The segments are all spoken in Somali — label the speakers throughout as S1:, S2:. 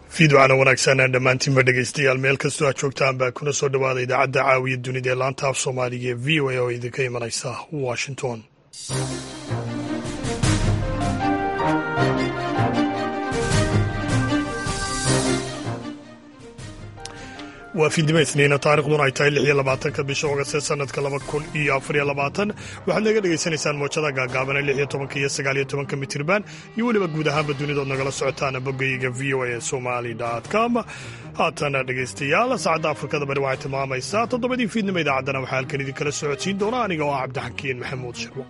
S1: fiidwacana wanaagsan dhammaantiinba dhegeystayaal meel kastoo aad joogtaan baa kuna soo dhowaada idaacadda caawiya dunida ee laanta af soomaaliga ee v o a oo idinka imanaysa washington waa fiidnimo isniina taarikhduna ay tahay lix iyo labaatanka bisha ogast ee sanadka laba kun iyo afariyo labaatan waxaad naga dhegaysanaysaan moojada gaagaabana lix iyo tobanka iyo sagaal iyo tobanka mitirban iyo weliba guud ahaanba dunidood nagala socotaan bogayga v o a somali com haatana dhegaystayaal saacadda afrikada bari waxay tilmaamaysaa toddobadii fiidnimo idaacaddana waxaa halkan idinkala socodsiin doona aniga oo ah cabdixakiin maxamuud shirwo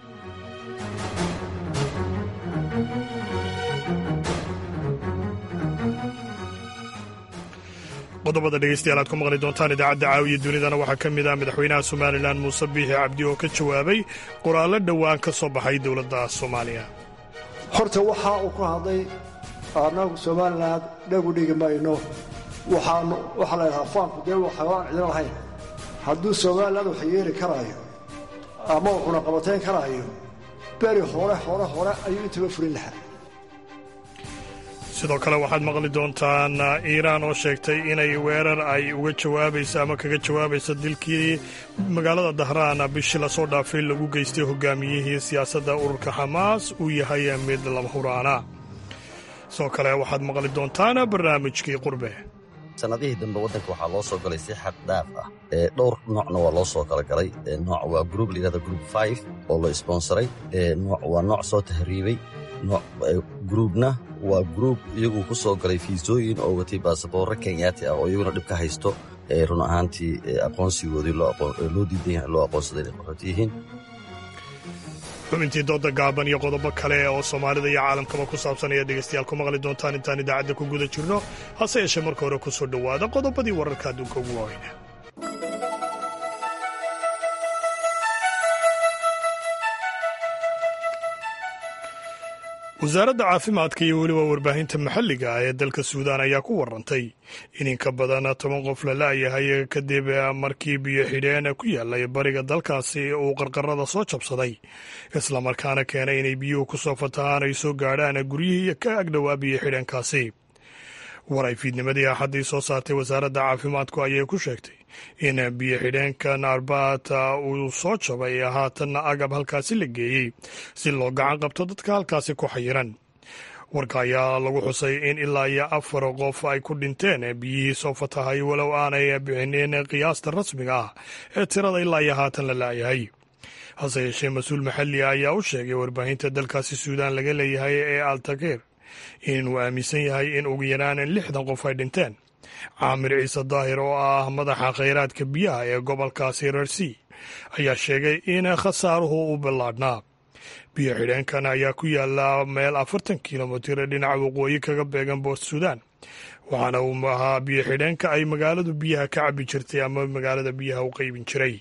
S1: qodobada dhegeystayaal aad ku maqli doontaan idaacadda caawiya dunidana waxaa ka mid ah madaxweynaha somalilan muuse biixi cabdi oo ka jawaabay qoraallo dhowaan ka soo baxay dowladda soomaaliya
S2: horta waxaa uu ku hadlay annagu somalilan dhagu dhigi mayno waxaanu waxaa la ydhahaa faanku dee xayawaan cidina lahayn hadduu somalilan wax yeeli karaayo ama wuxuna qabatayn karaayo beri hore hore hore ayuu intaba fulin lahaa
S1: sidoo kale waxaad maqli doontaan iiraan oo sheegtay inay weerar ay uga jawaabayso ama kaga jawaabayso dilkii magaalada dahraan bishii lasoo dhaafay lagu geystay hogaamiyihii siyaasadda ururka xamaas uu yahay mid lama huraana sidoo kale waxaad maqli doontaan barnaamijkii qurbe
S3: sanadihii dambe waddanka waxaa loo soo galay si xad dhaaf ah ee dhowr noocna waa loo soo kala galay nooc waa gruub layihahda gruub five oo la sponsoray nooc waa nooc soo tahriibay gruubna waa gruub iyagu ku soo galay fiisooyin oo watay baasaboorre kenyaati ah oo iyaguna dhib ka haysto run ahaantii aqoonsigoodii loo diidan yahay loo aqoonsaday inay qaxooti yihiin
S1: xubintii dooda gaaban iyo qodobo kale oo soomaalida iyo caalamkaba ku saabsan ayaad dhegaystayaal ku maqli doontaan intaan idaacadda ku guda jirno hase yeeshee marka hore ku soo dhowaada qodobadii wararka adduunka ugu waaweyna wasaaradda caafimaadka iyo weliba warbaahinta maxalliga ah ee dalka suudaan ayaa ku warantay in in ka badan toban qof la la'yahay kadib markii biyo xidheen ku yaallay bariga dalkaasi uu qarqarada soo jabsaday islamarkaana keenay inay biyuhu ku soo fatahaan ay soo gaadhaan guryihii ka agdhowaa biyo xidheenkaasi war ay fiidnimadii axaddii soo saartay wasaaradda caafimaadku ayay ku sheegtay in biyo xidheenkan arbaata uu soo jabay haatanna agab halkaasi la geeyey si loo gacan qabto dadka halkaasi ku xayiran warka ayaa lagu xusay in ilaa iyo afar qof ay ku dhinteen biyihii soo fatahay walow aanay bixinin qiyaasta rasmiga ah ee tirada ilaa iyo haatan la la'yahay hase yeeshee mas-uul maxalli ah ayaa u sheegay warbaahinta dalkaasi suudaan laga leeyahay ee altakeer inuu aaminsan yahay in ugu yaraan lixdan qof ay dhinteen caamir ciise daahir oo ah madaxa khayraadka biyaha ee gobolkaasi rersi ayaa sheegay in khasaaruhu u ballaadhnaa biyo xidheenkan ayaa ku yaala meel afartan kilomitir dhinaca waqooyi kaga beegan boort suudaan waxaana uu ahaa biyo xidheenka ay magaaladu biyaha ka cabbi jirtay ama magaalada biyaha u qaybin jiray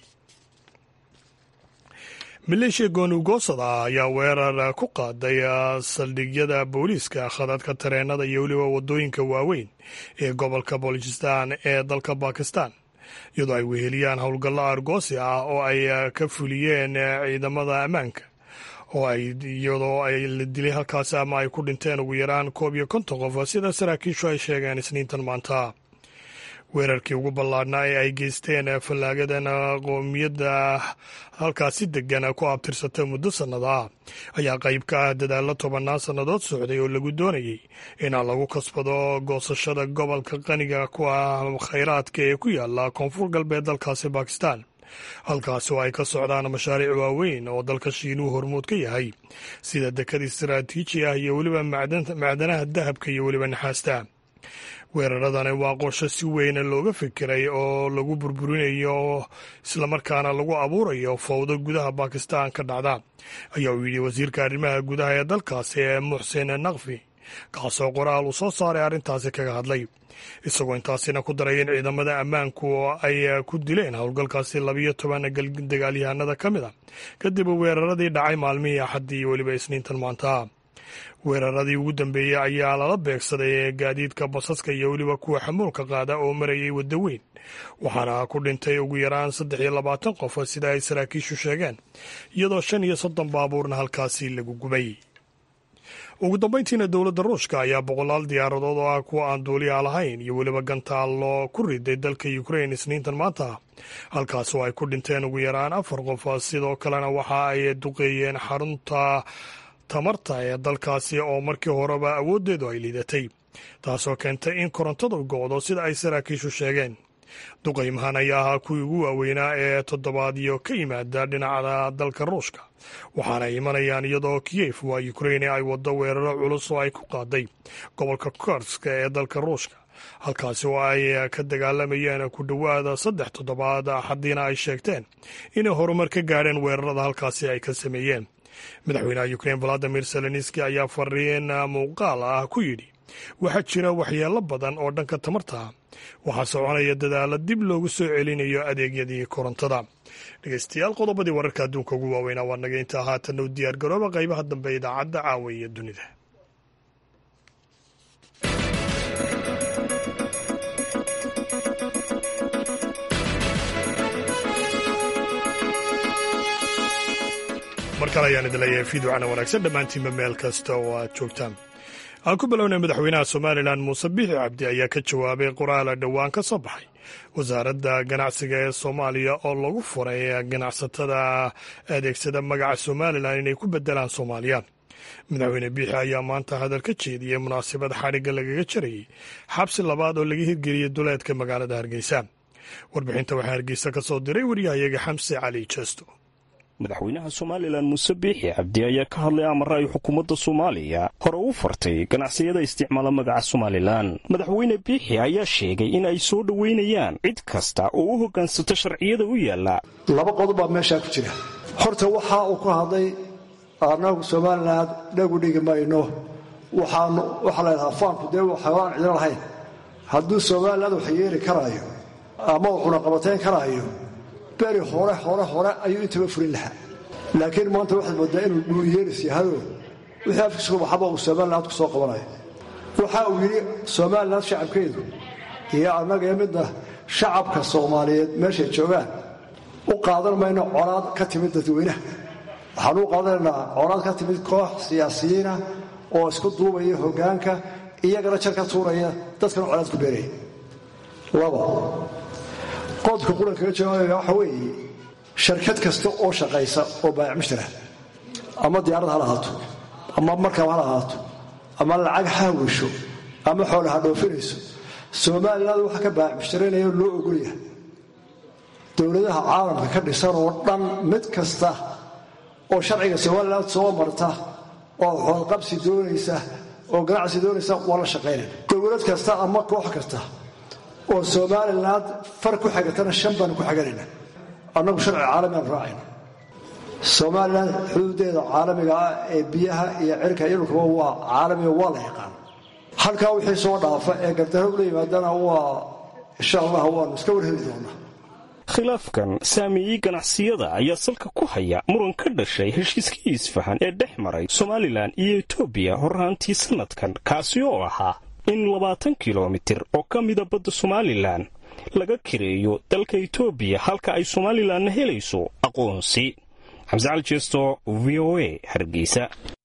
S1: maleeshiya goonigoosada ah ayaa weerar ku qaaday saldhigyada booliiska khadadka tareenada iyo weliba waddooyinka waaweyn ee gobolka bolistan ee dalka bakistan iyadoo ay weheliyaan howlgallo argoosi ah oo ay ka fuliyeen ciidamada ammaanka oo ay iyadoo ay la dilay halkaasi ama ay ku dhinteen ugu yaraan koob iyo konton qof sida saraakiishu ay sheegeen isniintan maanta weerarkii ugu ballaadhnaa ee ay geysteen fallaagadan qoomiyadda halkaasi degan ku abtirsata muddo sannada ah ayaa qayb ka ah dadaallo tobannaan sannadood socday oo lagu doonayey inaan lagu kasbado goosashada gobolka qaniga ku ah khayraadka ee ku yaala koonfur galbeed dalkaasi bakistan halkaasi oo ay ka socdaan mashaariic waaweyn oo dalka shiinuhu hormuud ka yahay sida dekad istaraatiiji ah iyo weliba macdanaha dahabka iyo weliba naxaasta weeraradani waa qorsho si weyna looga fikiray oo lagu burburinayo islamarkaana lagu abuurayo fowdo gudaha bakistan ka dhacda ayaa uu yidhi wasiirka arrimaha gudaha ee dalkaasi ee muxsin nakfi kaasoo qoraal uu soo saaray arrintaasi kaga hadlay isagoo intaasina ku daray in ciidamada ammaanku ay ku dileen howlgalkaasi labiyo toban dagaalyahanada ka mid a kadib weeraradii dhacay maalmihii axaddii iyo weliba isniintan maanta weeraradii ugu dambeeyey ayaa lala beegsaday gaadiidka basaska iyo weliba kuwa xamuulka qaada oo marayay waddo weyn waxaana ku dhintay ugu yaraan saddex iyo labaatan qof sida ay saraakiishu sheegeen iyadoo shan iyo soddon baabuurna halkaasi lagu gubay ugu dambayntiina dowladda ruushka ayaa boqolaal diyaaradood oo ah kuwa aan duuliya lahayn iyo weliba gantaallo ku riday dalka ukrain isniintan maanta halkaas oo ay ku dhinteen ugu yaraan afar qof sidoo kalena waxa ay duqeeyeen xarunta tamarta ee dalkaasi oo markii horeba awooddeedu ay liidatay taasoo keentay in korontadu go'do sida ay saraakiishu sheegeen duqaymahan ayaa ahaa kuwii ugu waaweynaa ee toddobaadyo ka yimaada dhinaca dalka ruushka waxaana ay imanayaan iyadoo kiyef waa ukrain ay waddo weeraro culus oo ay ku qaaday gobolka korska ee dalka ruushka halkaasi oo ay ka dagaalamayeen ku dhowaada saddex toddobaad axadiina ay sheegteen inay horumar ka gaadheen weerarada halkaasi ay ka sameeyeen madaxweynaha ukrain valadimir zelenski ayaa fariin muuqaal ah ku yidhi waxaa jira waxyeelo badan oo dhanka tamarta waxaa soconaya dadaalo dib loogu soo celinayo adeegyadii korontada dhegeystayaal qodobadii wararka adduunka ugu waaweynaa waa naga intaa haatanna u diyaar garooba qaybaha dambe idaacadda caawa iyo dunida mar kale ayaan idin leeyahay fiiducana wanaagsan dhammaantiinba meel kasta oo aad joogtaan aan ku bilownay madaxweynaha somalilan muuse biixi cabdi ayaa ka jawaabay qoraala dhowaan ka soo baxay wasaaradda ganacsiga ee soomaaliya oo lagu furay ganacsatada adeegsada magaca somalilan inay ku bedelaan soomaaliya madaxweyne biixi ayaa maanta hadal ka jeediyey munaasabad xadhigga lagaga jarayey xabsi labaad oo laga hirgeliyey duleedka magaalada hargeysa warbixinta waxaa hargeysa ka soo diray waryahayaga xamse cali jeesto
S4: madaxweynaha somalilan muuse biixi cabdi ayaa ka hadlay amara ay xukuumadda soomaaliya hore u fartay ganacsiyada isticmaala magaca somalilan madaxweyne biixi ayaa sheegay in ay soo dhoweynayaan cid kasta oo u hoggaansato sharciyada u yaalla
S2: laba qodob baa meeshaa ku jira horta waxa uu ku hadlay annagu somalilan dhagu dhigi mayno waxaanu waxaa la ydhahaa faanku dee xayawaan cidlo lahayn hadduu somalilan wax yeeli karaayo ama uu cunaqabatayn karaayo beri hore hore hore ayuu intaba furin lahaa laakiin maanta waxaad moodaa inuu dhuuyeelis yahado wixii afkiisku baxaba uu somaliland ku soo qabanayo waxa uu yidhi somaliland shacabkeedu iyo annagee midna shacabka soomaaliyeed meeshay joogaan u qaadan mayno colaad ka timid dadweynaha waxaanu u qaadanaynaa colaad ka timid koox siyaasiyiina oo isku duubaya hoggaanka iyagana jar ka tuuraya dadkana colaad ku beeraya laba qodka qurankaga jawaabaya waxa weeye sharkad kasta oo shaqaysa oo baayac mushtara ama diyaarad hala ahaato ama markab hala ahaato ama lacag haawisho ama xoola ha dhoofinayso somaliland waxa ka baayac mushtaraynaya loo ogolyahay dowladaha caalamka ka dhisan oo dhan mid kasta oo sharciga somaliland soo marta oo xoolqabsi doonaysa oo ganacsi doonaysa waa la shaqaynaya dowlad kasta ama koox kasta oo somalilan far ku xagatana shan baanu ku xaganayna annagu sharci caalamiaan raacayna somalilan xuduudeeda caalamiga ah ee biyaha iyo cirka iyo dhulkaba waa caalamiga waa la yaqaan halkaa wixii soo dhaafa ee gardarro ula yimaadana waa insha allah waanu iska warheli doonaa
S4: khilaafkan saameeyey ganacsiyada ayaa salka ku haya muran ka dhashay heshiiskii isfahan ee dhex maray somalilan iyo etoobiya horraantii sannadkan kaasi oo ahaa in labaatan kilomitir oo ka mida badda somalilan laga kireeyo dalka etoobiya halka ay somalilanna helayso aqoonsi xamse cali jeesto v o a hargeysa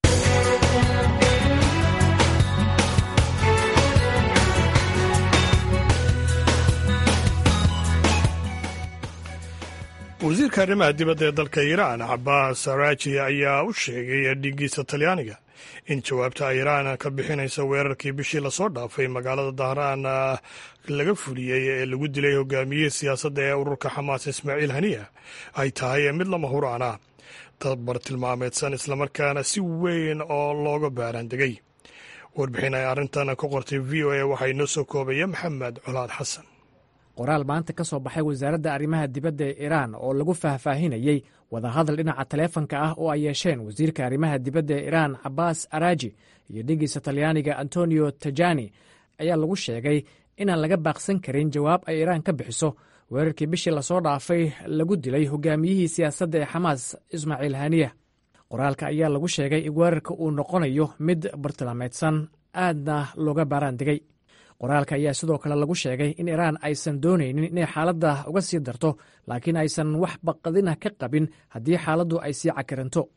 S1: wasiirka arrimaha dibadda ee dalka iiraan cabaas araaji ayaa u sheegay dhigiisa talyaaniga in jawaabta iiraan ka bixinaysa weerarkii bishii lasoo dhaafay magaalada dahraan laga fuliyey ee lagu dilay hogaamiyihii siyaasadda ee ururka xamaas ismaaciil haniya ay tahay mid lama huraana tabar tilmaameedsan islamarkaana si weyn oo looga baaraandegay warbixin ay arrintan ka qortay v o a waxaa inoo soo koobaya maxamed colaad xasan
S5: qoraal maanta ka soo baxay wasaaradda arrimaha dibadda ee iiraan oo lagu faahfaahinayey wadahadal dhinaca taleefanka ah oo ay yeesheen wasiirka arrimaha dibadda ee iiraan cabaas araaji iyo dhigiisa talyaaniga antonio tajani ayaa lagu sheegay inaan laga baaqsan karin jawaab ay iiraan ka bixiso weerarkii bishii lasoo dhaafay lagu dilay hogaamiyihii siyaasadda ee xamaas ismaaciil haniya qoraalka ayaa lagu sheegay in weerarka uu noqonayo mid bartilmaameedsan aadna looga baaraandegay qoraalka ayaa sidoo kale lagu sheegay in iiraan aysan doonaynin inay xaaladda uga sii darto laakiin aysan wax baqadina ka qabin haddii xaaladdu ay sii cakaranto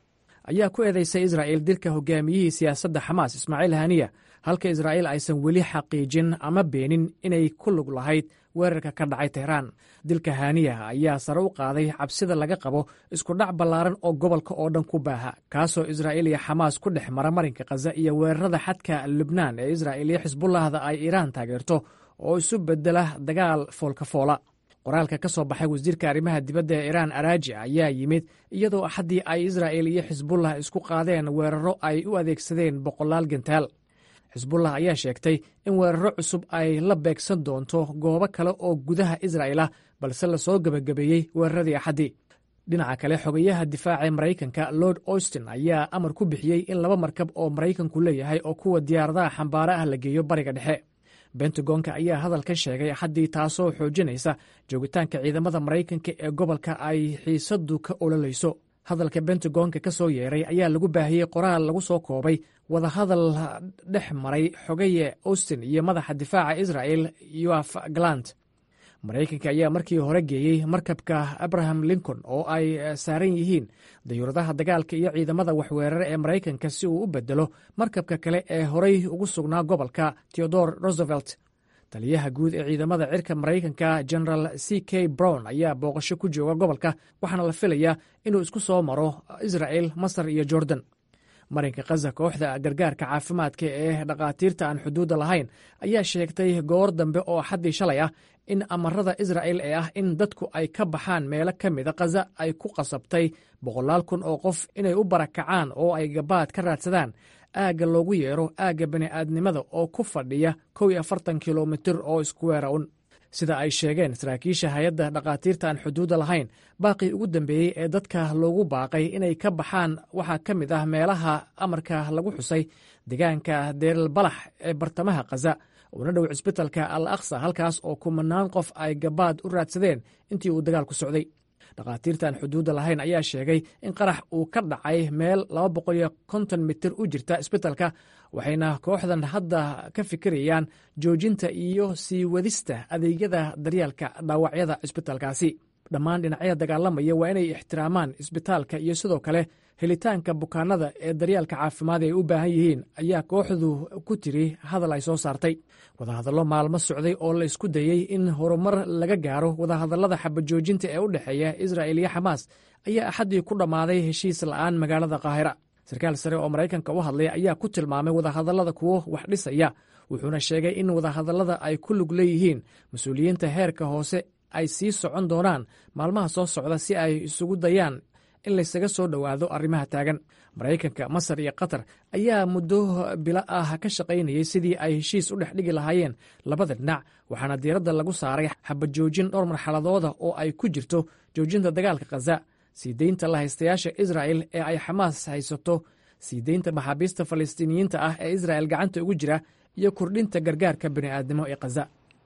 S5: ayaa ku eedeysay israa'il dilka hogaamiyihii siyaasadda xamaas ismaaciil haniya halka israa'iil aysan weli xaqiijin ama beenin inay ku lug lahayd weerarka ka dhacay tehraan dilka haniya ayaa sare u qaaday cabsida laga qabo iskudhac ballaaran oo gobolka oo dhan ku baaha kaasoo israa'iil iyo xamaas ku dhex mara marinka khaza iyo weerarada xadka lubnaan ee israa'iil iyo xisbullahda ay iiraan taageerto oo isu bedela dagaal foolka foola qoraalka ka soo baxay wasiirka arrimaha dibadda ee iiraan araaji ayaa yimid iyadoo axaddii ay israa'il iyo xisbullah isku qaadeen weeraro ay u adeegsadeen boqolaal gentaal xisbullah ayaa sheegtay in weeraro cusub ay la beegsan doonto goobo kale oo gudaha israa'il ah balse lasoo gebagabeeyey weeraradii axaddii dhinaca kale xogayaha difaaca maraykanka lord austin ayaa amar ku bixiyey in laba markab oo maraykanku leeyahay oo kuwa diyaaradaha xambaare ah la geeyo bariga dhexe bentagonka ayaa hadalkan sheegay axaddii taasoo xoojinaysa joogitaanka ciidamada maraykanka ee gobolka ay xiisadu ka ololayso hadalka bentagonka ka soo yeeray ayaa lagu baahiyey qoraal lagu soo koobay wadahadal dhex maray xogaye austin iyo madaxa difaaca israa'el yoaf galant maraykanka ayaa markii hore geeyey markabka abraham lincoln oo ay saaran yihiin dayuuradaha dagaalka iyo ciidamada waxweerare ee maraykanka si uu u bedelo markabka kale ee horey ugu sugnaa gobolka theodore roosevelt taliyaha guud ee ciidamada cirka maraykanka general c k brown ayaa booqasho ku jooga gobolka waxaana la filayaa inuu isku soo maro isra'el masar iyo jordan marinka khaza kooxda gargaarka caafimaadka ee dhakhaatiirta aan xuduudda lahayn ayaa sheegtay goor dambe oo xaddii shalay ah in amarada israa'el ee ah in dadku ay ka baxaan meelo ka mida khaza ay ku qasabtay boqolaal kun oo qof inay u barakacaan oo ay gabaad ka raadsadaan aagga loogu yeero aagga bani'aadnimada oo ku fadhiya kow iyo afartan kilomitir oo iskuweera un sida ay sheegeen saraakiisha hay-adda dhakhaatiirta aan xuduudda lahayn baaqii ugu dambeeyey ee dadka loogu baaqay inay ka baxaan waxaa ka mid ah meelaha amarka lagu xusay deegaanka deelalbalax ee bartamaha khaza uuna dhow cisbitalka al aksa halkaas oo kumanaan qof ay gabaad u raadsadeen intii uu dagaalku socday dhakhaatiirtaan xuduudda lahayn ayaa sheegay in qarax uu ka dhacay meel laba boqol iyo konton mitir u jirta isbitalka waxayna kooxdan hadda ka fikirayaan joojinta iyo sii wadista adeegyada daryaalka dhaawacyada cisbitalkaasi dhammaan dhinacyada dagaalamaya waa inay ixtiraamaan isbitaalka iyo sidoo kale helitaanka bukaanada ee daryaalka caafimaad ay u baahan yihiin ayaa kooxdu ku tiri hadal ay soo saartay wadahadallo maalmo socday oo la isku dayey in horumar laga gaaro wadahadallada xabajoojinta ee u dhexeeya israa'il iyo xamaas ayaa axaddii ku dhammaaday heshiis la'aan magaalada qaahira sarkaal sare oo maraykanka u hadlay ayaa ku tilmaamay wadahadallada kuwo wax dhisaya wuxuuna sheegay in wadahadallada ay ku lug leeyihiin mas-uuliyiinta heerka hoose ay sii socon doonaan maalmaha soo socda si ay isugu dayaan in laysaga soo dhowaado arrimaha taagan maraykanka masar iyo qatar ayaa muddo bilo ah ka shaqaynayay sidii ay heshiis u dhex dhigi lahaayeen labada dhinac waxaana diiradda lagu saaray xabajoojin dhowr marxaladooda oo ay ku jirto joojinta dagaalka khaza sii deynta lahaystayaasha israa'el ee ay xamaas haysato sii deynta maxaabiista falastiiniyiinta ah ee israa'el gacanta ugu jira iyo kordhinta gargaarka bini'aadnimo ee khaza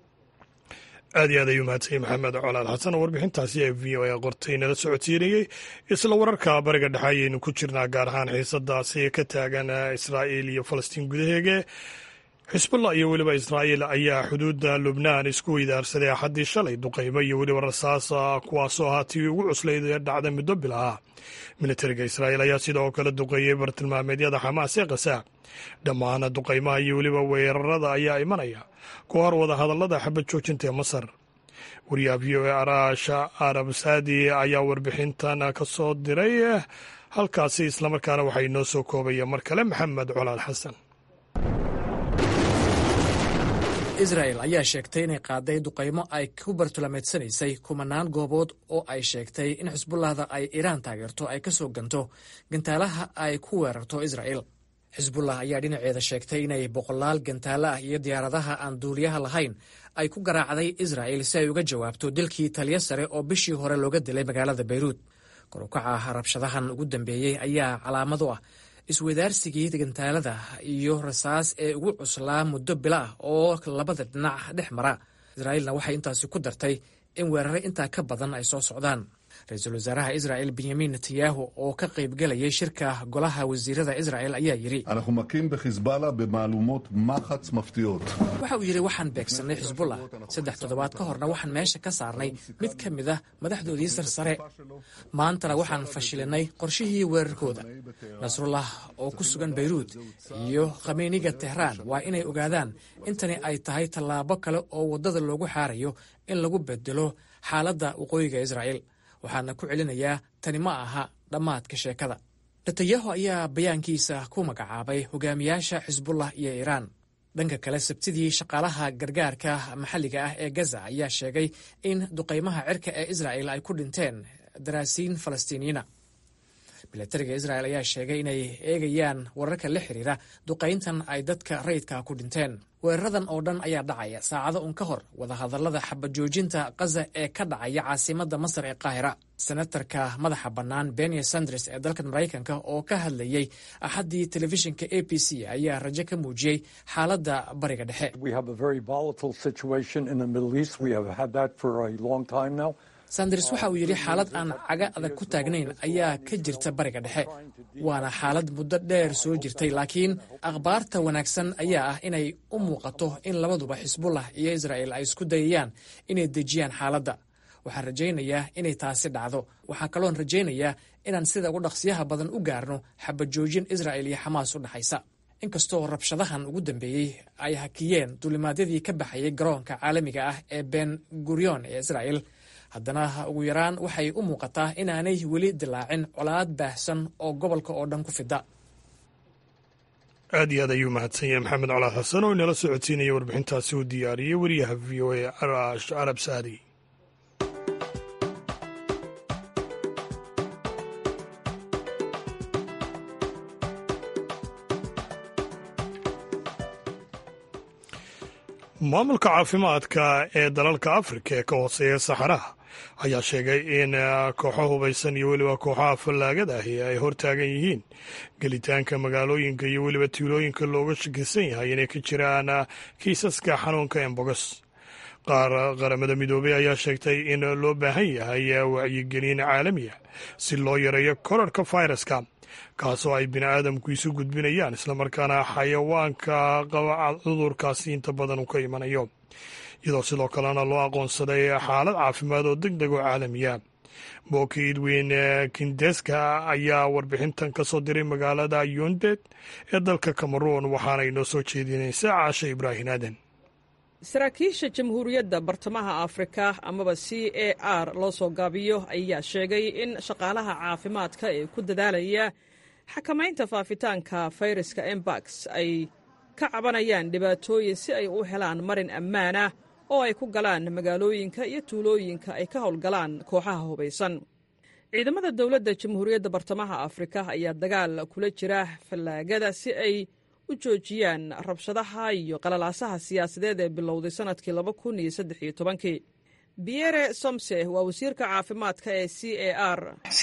S1: aad iyo aad ayuu mahadsanyay maxamed colaal xasan oo warbixintaasi ee v o a qortay nala socodsiinayey isla wararka bariga dhexe ayaynu ku jirnaa gaar ahaan xiisadaasi ka taagan israa'iil iyo falastiin gudaheege xisbullah iyo weliba israa'iil ayaa xuduudda lubnaan isku weydaarsaday axaddii shalay duqaymo iyo weliba rasaas kuwaasoo ahaa tii ugu cuslayd ee dhacda muddo bil ah militariga israa'iil ayaa sidoo kale duqeeyey bartilmaameedyada xamaas ee khaza dhammaan duqaymaha iyo weliba weerarada ayaa imanaya ku hor wada hadallada xabad joojinta ee masar wariyaha v o e araasha arab saadi ayaa warbixintan ka soo diray halkaasi islamarkaana waxaa inoo soo koobaya mar kale maxamed colaal xasan
S5: israel ayaa sheegtay inay qaaday duqaymo ay ku bartulamaedsanaysay kumanaan goobood oo ay sheegtay in xisbullahda ay iiraan taageerto ay ka soo ganto gantaalaha ay ku weerarto israel xisbullah ayaa dhinaceeda sheegtay inay boqolaal gantaalo ah iyo diyaaradaha aan duuliyaha lahayn ay ku garaacday israel si ay uga jawaabto dilkii taliyo sare oo bishii hore looga dilay magaalada bayruud korukaca rabshadahan ugu dambeeyey ayaa calaamad u ah iswadaarsigii gantaalada iyo rasaas ee ugu cuslaa muddo bilo ah oo labada dhinac dhex mara israa'iilna waxay intaasi ku dartay in weerare intaa ka badan ay soo socdaan ra-iisul wasaaraha israa'el benyamin netanyahu oo ka qaybgelayay shirka golaha wasiirada isra'el ayaa yidhi
S6: אנחנו מכים בחיזבאללה במהלומות מחץ מפתיעות.
S5: waxa uu yidhi waxaan beegsannay xisbullah saddex toddobaad ka horna waxaan meesha ka saarnay mid ka mid ah madaxdoodii sarsare maantana waxaan fashilinay qorshihii weerarkooda nasrullah oo ku sugan bayruud iyo khamiiniga tehraan waa inay ogaadaan intani ay tahay tallaabo kale oo waddada loogu xaarayo in lagu bedelo xaaladda waqooyiga israa'el waxaana ku celinayaa tani ma aha dhammaadka sheekada netanyahu ayaa bayaankiisa ku magacaabay hogaamiyaasha xisbullah iyo iiraan dhanka kale sabtidii shaqaalaha gargaarka maxalliga ah ee gaza ayaa sheegay in duqaymaha cirka ee israa'el ay ku dhinteen daraasiin falastiiniyiina milatariga isra'el ayaa sheegay inay eegayaan wararka la xiriira duqayntan ay dadka rayidka ku dhinteen weeraradan oo dhan ayaa dhacaya saacado un ka hor wadahadallada xabajoojinta kaza ee ka dhacaya caasimadda masar ee qaahira senatarka madaxa bannaan benya sanders ee dalkan maraykanka oo ka hadlayey axaddii telefishinka a b c ayaa rajo ka muujiyey xaaladda bariga dhexe sanders waxa uu yidhi xaalad aan caga adag ku taagnayn ayaa ka jirta bariga dhexe waana xaalad muddo dheer soo jirtay laakiin akhbaarta wanaagsan ayaa ah inay u muuqato in labaduba xisbullah iyo isra'el ay isku dayayaan inay dejiyaan xaaladda waxaan rajaynayaa inay taasi dhacdo waxaa kaloon rajaynayaa inaan sida ugu dhaqsiyaha badan u gaarno xabajoojin isra'el iyo xamaas u dhexaysa inkastoo rabshadahan ugu dambeeyey ay hakiyeen duulimaadyadii ka baxayay garoonka caalamiga ah ee ben gurion ee isra'el haddana ugu yaraan waxay u muuqataa inaanay weli dilaacin colaad baahsan oo gobolka oo dhan ku fida
S1: aad iyo aad ayuu mahadsan yahay maxamed colaad xasan oo inala socodsiinaya warbixintaasi uu diyaariyey wariyaha v o a arash arab saadi maamulka caafimaadka ee dalalka afrika ee ka hooseeya saxaraha ayaa sheegay in kooxo hubaysan iyo weliba kooxaha fallaagada ahi ay hortaagan yihiin gelitaanka magaalooyinka iyo weliba tuulooyinka looga shakisan yahay inay ka jiraan kiisaska xanuunka embogos qaar qaramada midoobey ayaa sheegtay in loo baahan yahay wacyigelin caalamiya si loo yareeyo korarka fayraska kaasoo ay bini aadamku isu gudbinayaan islamarkaana xayawaanka qaba cudurkaasi inta badan uu ka imanayo iyadoo sidoo kalena loo aqoonsaday xaalad caafimaad oo deg deg oo caalamiya booki edwin kindeska ayaa warbixintan ka soo diray magaalada yunded ee dalka cameroon waxaana inoo soo jeedinaysaa caasha ibraahin aadan
S7: saraakiisha jamhuuriyadda bartamaha afrika amaba c a r loo soo gaabiyo ayaa sheegay in shaqaalaha caafimaadka ee ku dadaalaya xakamaynta faafitaanka fayraska embax ay ka cabanayaan dhibaatooyin si ay u helaan marin ammaanah oo ay ku galaan magaalooyinka iyo tuulooyinka ay ka howlgalaan kooxaha hubaysan ciidamada dowladda jamhuuriyadda bartamaha afrika ayaa dagaal kula jira fallaagada si ay u joojiyaan rabshadaha iyo qalalaasaha siyaasadeed ee bilowday sannadkii laba kun iyo saddex iyo tobankii biyere somse waa wasiirka caafimaadka ee c a r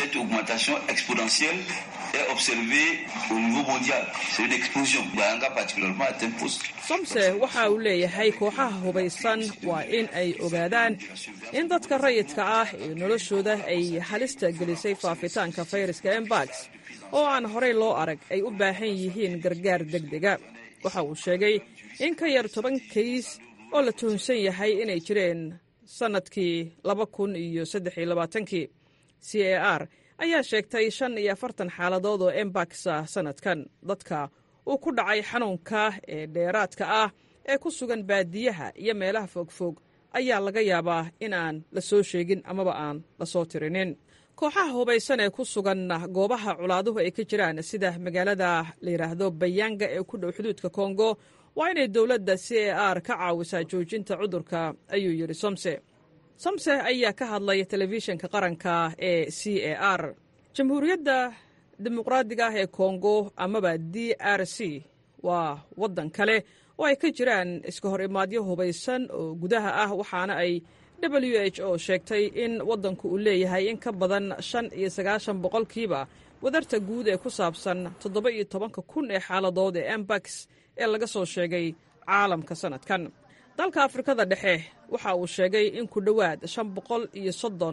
S7: somse waxa uu leeyahay kooxaha hubaysan waa in ay ogaadaan in dadka rayidka ah ee noloshooda ay halista gelisay faafitaanka fayraska embax oo aan horey loo arag ay u baahan yihiin gargaar degdega waxa uu sheegay in ka yar toban kays oo la tuhunsan yahay inay jireen sannadkii laba kun iyo saddex iyo labaatankii c a r ayaa sheegtay shan iyo afartan xaaladood oo embaxa sannadkan dadka uu ku dhacay xanuunka ee dheeraadka ah ee ku sugan baadiyaha iyo meelaha fogfog ayaa laga yaabaa in aan la soo sheegin amaba aan la soo tirinin kooxaha hubaysan ee ku sugan goobaha colaaduhu ay ka jiraan sida magaalada la yidhaahdo bayanga ee ku dhow xuduudka kongo waa inay dowladda c a r ka caawisaa joojinta cudurka ayuu yidhi somse somse ayaa ka hadlay telefishinka qaranka ee c a r jamhuuriyadda dimuqraadiga ah ee kongo amaba d r c waa waddan kale oo ay ka jiraan iska hor imaadyo hubaysan oo gudaha ah waxaana ay w h o sheegtay in waddanku uu leeyahay in ka badan shan iyo sagaashan boqolkiiba wadarta guud ee ku saabsan toddoba iyo tobanka kun ee xaaladood ee embax ee laga soo sheegay caalamka sannadkan dalka afrikada dhexe waxa uu sheegay in ku dhowaad shan boqol iyo soddon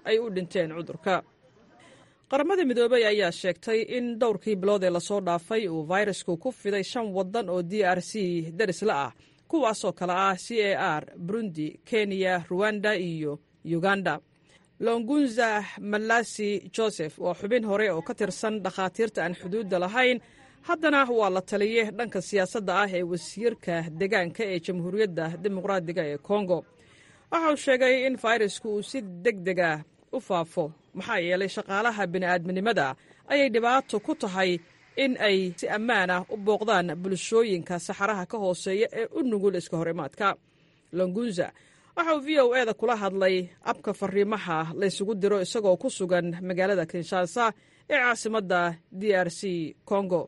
S7: ay u dhinteen cudurka qaramada midoobey ayaa sheegtay in dhowrkii bilood ee lasoo dhaafay uu fayrasku ku fiday shan waddan oo d r c darisla ah kuwaasoo kale ah c a r burundi kenya ruwanda iyo uganda longunza malasi joseph waa xubin hore oo ka tirsan dhakhaatiirta aan xuduudda lahayn haddana waa la taliye dhanka siyaasadda ah ee wasiirka deegaanka ee jamhuuriyadda dimuqraadiga ee kongo waxa uu sheegay in fayrasku uu si deg deg ah u faafo maxaa yeelay shaqaalaha bini'aadminimada ayay dhibaato ku tahay in ay si ammaan ah u booqdaan bulshooyinka saxaraha ka hooseeya ee u nugul iska hor imaadka longunza waxa uu v o e da kula hadlay abka fariimaha laysugu diro isagoo ku sugan magaalada kinshasa ee caasimadda d r c congo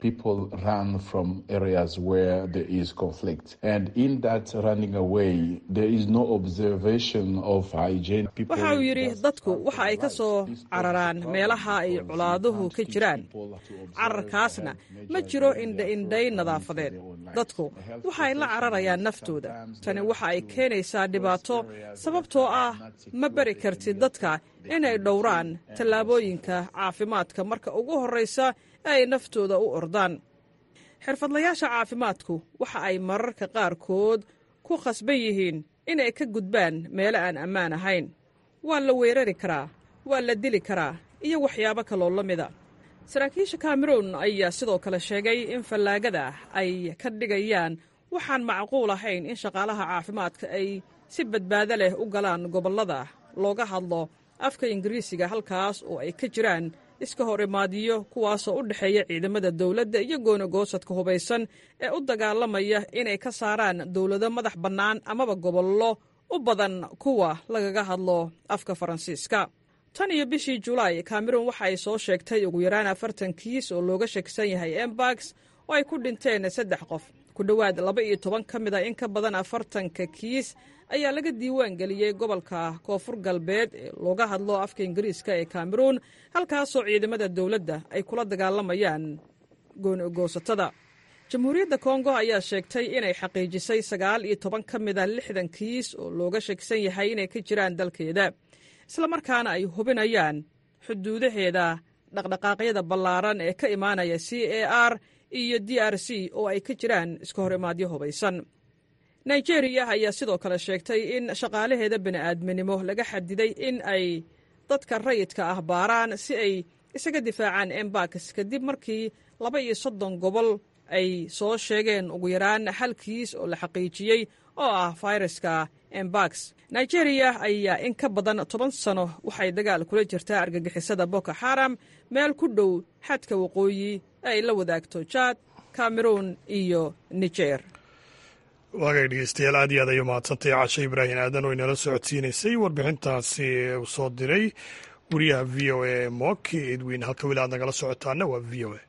S7: waxa uu yidhi dadku waxa ay ka soo cararaan meelaha ay colaaduhu ka jiraan cararkaasna ma jiro indha-indhay nadaafadeed dadku waxaay la cararayaan naftooda tani waxa ay keenaysaa dhibaato sababtoo ah ma bari kartid dadka inay dhowraan tallaabooyinka caafimaadka marka ugu horraysa ee ay naftooda u ordaan xirfadlayaasha caafimaadku waxa ay mararka qaarkood ku khasban yihiin inay ka gudbaan meelo aan ammaan ahayn waa la weerari karaa waa la dili karaa iyo waxyaabo kaloo la mida saraakiisha kameruun ayaa sidoo kale sheegay in fallaagada ay ka dhigayaan waxaan macquul ahayn in shaqaalaha caafimaadka ay si badbaado leh u galaan gobollada looga hadlo afka ingiriisiga halkaas oo ay ka jiraan iska hor imaadiyo kuwaasoo u dhexeeya ciidamada dowladda iyo goonagoosadka hubaysan ee u dagaalamaya inay ka saaraan dowlado madax bannaan amaba gobollo u badan kuwa lagaga hadlo afka faransiiska tan iyo bishii julaay kameruun waxa ay soo sheegtay ugu yaraan afartan kiis oo looga shakisan yahay embax oo ay ku dhinteen saddex qof ku dhowaad laba iyo toban ka mid a in ka badan afartanka kiis ayaa laga diiwaan geliyey gobolka koonfur galbeed ee looga hadlo afka ingiriiska ee kameruun halkaasoo ciidamada dowladda ay kula dagaalamayaan goonigoosatada jamhuuriyadda kongo ayaa sheegtay inay xaqiijisay sagaal iyo toban ka mid a lixdan kiis oo looga shakisan yahay inay ka jiraan dalkeeda islamarkaana ay hubinayaan xuduudaheeda dhaqdhaqaaqyada ballaaran ee ka imaanaya c a r iyo d r c oo ay ka jiraan iska hor imaadyo hubaysan nigeriya ayaa sidoo kale sheegtay in shaqaalaheeda bini'aadminimo laga xadiday in ay dadka rayidka ah baaraan si ay isaga difaacaan embax kadib markii laba iyo soddon gobol ay soo sheegeen ugu yaraan hal kiis oo la xaqiijiyey oo ah fayraska embax nigeriya ayaa in ka badan toban sano waxay dagaal kula jirtaa argagixisada boko xaram meel ku dhow xadka waqooyi ee ay la wadaagto jaad cameruun iyo niger
S1: waagay dhegeystayaal aad iyo aad ay umahadsantay cashe ibraahim aadan oo inala socodsiinaysay warbixintaasi uu soo diray wariyaha v o a moki edwin halka weli aad nagala socotaana waa v o a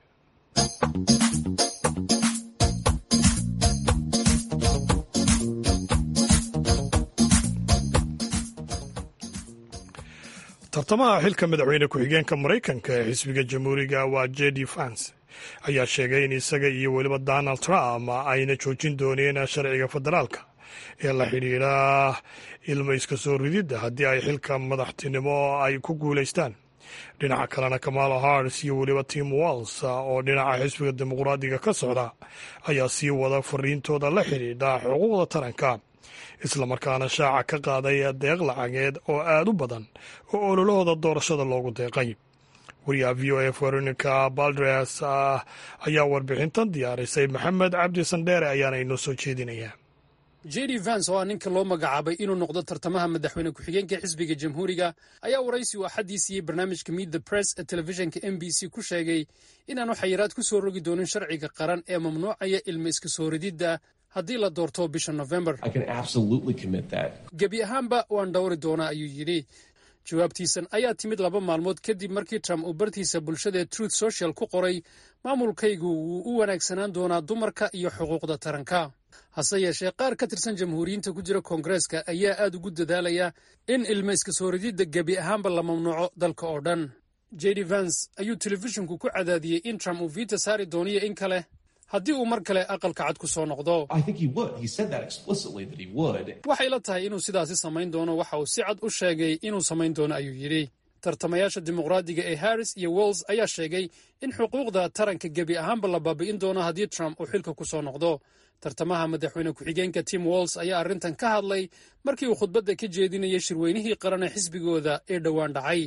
S1: tartamaha xilka madaxweyne ku-xigeenka maraykanka ee xisbiga jamhuuriga waa j d vance ayaa sheegay in isaga iyo weliba donald trump ayna joojin dooneen sharciga federaalka ee la xidhiidha ilma iska soo rididda haddii ay xilka madaxtinimo ay ku guulaystaan dhinaca kalena kamala hars iyo weliba tim walls oo dhinaca xisbiga dimuqraadiga ka socda ayaa sii wada fariintooda la xidhiidha xuquuqda taranka islamarkaana shaaca ka qaaday deeq lacageed oo aad u badan oo ololahooda doorashada loogu deeqay wariyaha v o a veronica baldres ayaa warbixintan diyaarisay maxamed cabdi sandheere ayaana inoo soo jeedinayaa
S8: j d vance oo ah ninka loo magacaabay inuu noqdo tartamaha madaxweyne ku-xigeenka xisbiga jamhuuriga ayaa waraysi uu axaddii siiyey barnaamijka miid the press ee telefishinka m b c ku sheegay inaanu xayiraad ku soo rogi doonin sharciga qaran ee mamnuucaya ilma iska soo rididda haddii la doorto bisha nofembar gebi ahaanba waan dhowri doonaa ayuu yidhi jawaabtiisan ayaa timid laba maalmood kadib markii trump uu bartiisa bulshada ee truth social ku qoray maamulkaygu wuu u wanaagsanaan doonaa dumarka iyo xuquuqda taranka hase yeeshee qaar ka tirsan jamhuuriyiinta ku jira koongareeska ayaa aad ugu dadaalaya in ilma iska soo rididda gebi ahaanba la mamnuuco dalka oo dhan j d vance ayuu telefishinku ku cadaadiyey in trump uu viita saari dooniyo in kale haddii uu mar kale aqalka cad ku soo noqdo waxay la tahay inuu sidaasi samayn doono waxa uu si cad u sheegay inuu samayn doono ayuu yidhi tartamayaasha dimuqraadiga ee harris iyo wells ayaa sheegay in xuquuqda taranka gebi ahaanba la baabi'in doono haddii trump uu xilka ku soo noqdo tartamaha madaxweyne ku-xigeenka tim walls ayaa arrintan ka hadlay markii uu khudbadda ka jeedinayay shirweynihii qaran ee xisbigooda ee dhowaan dhacay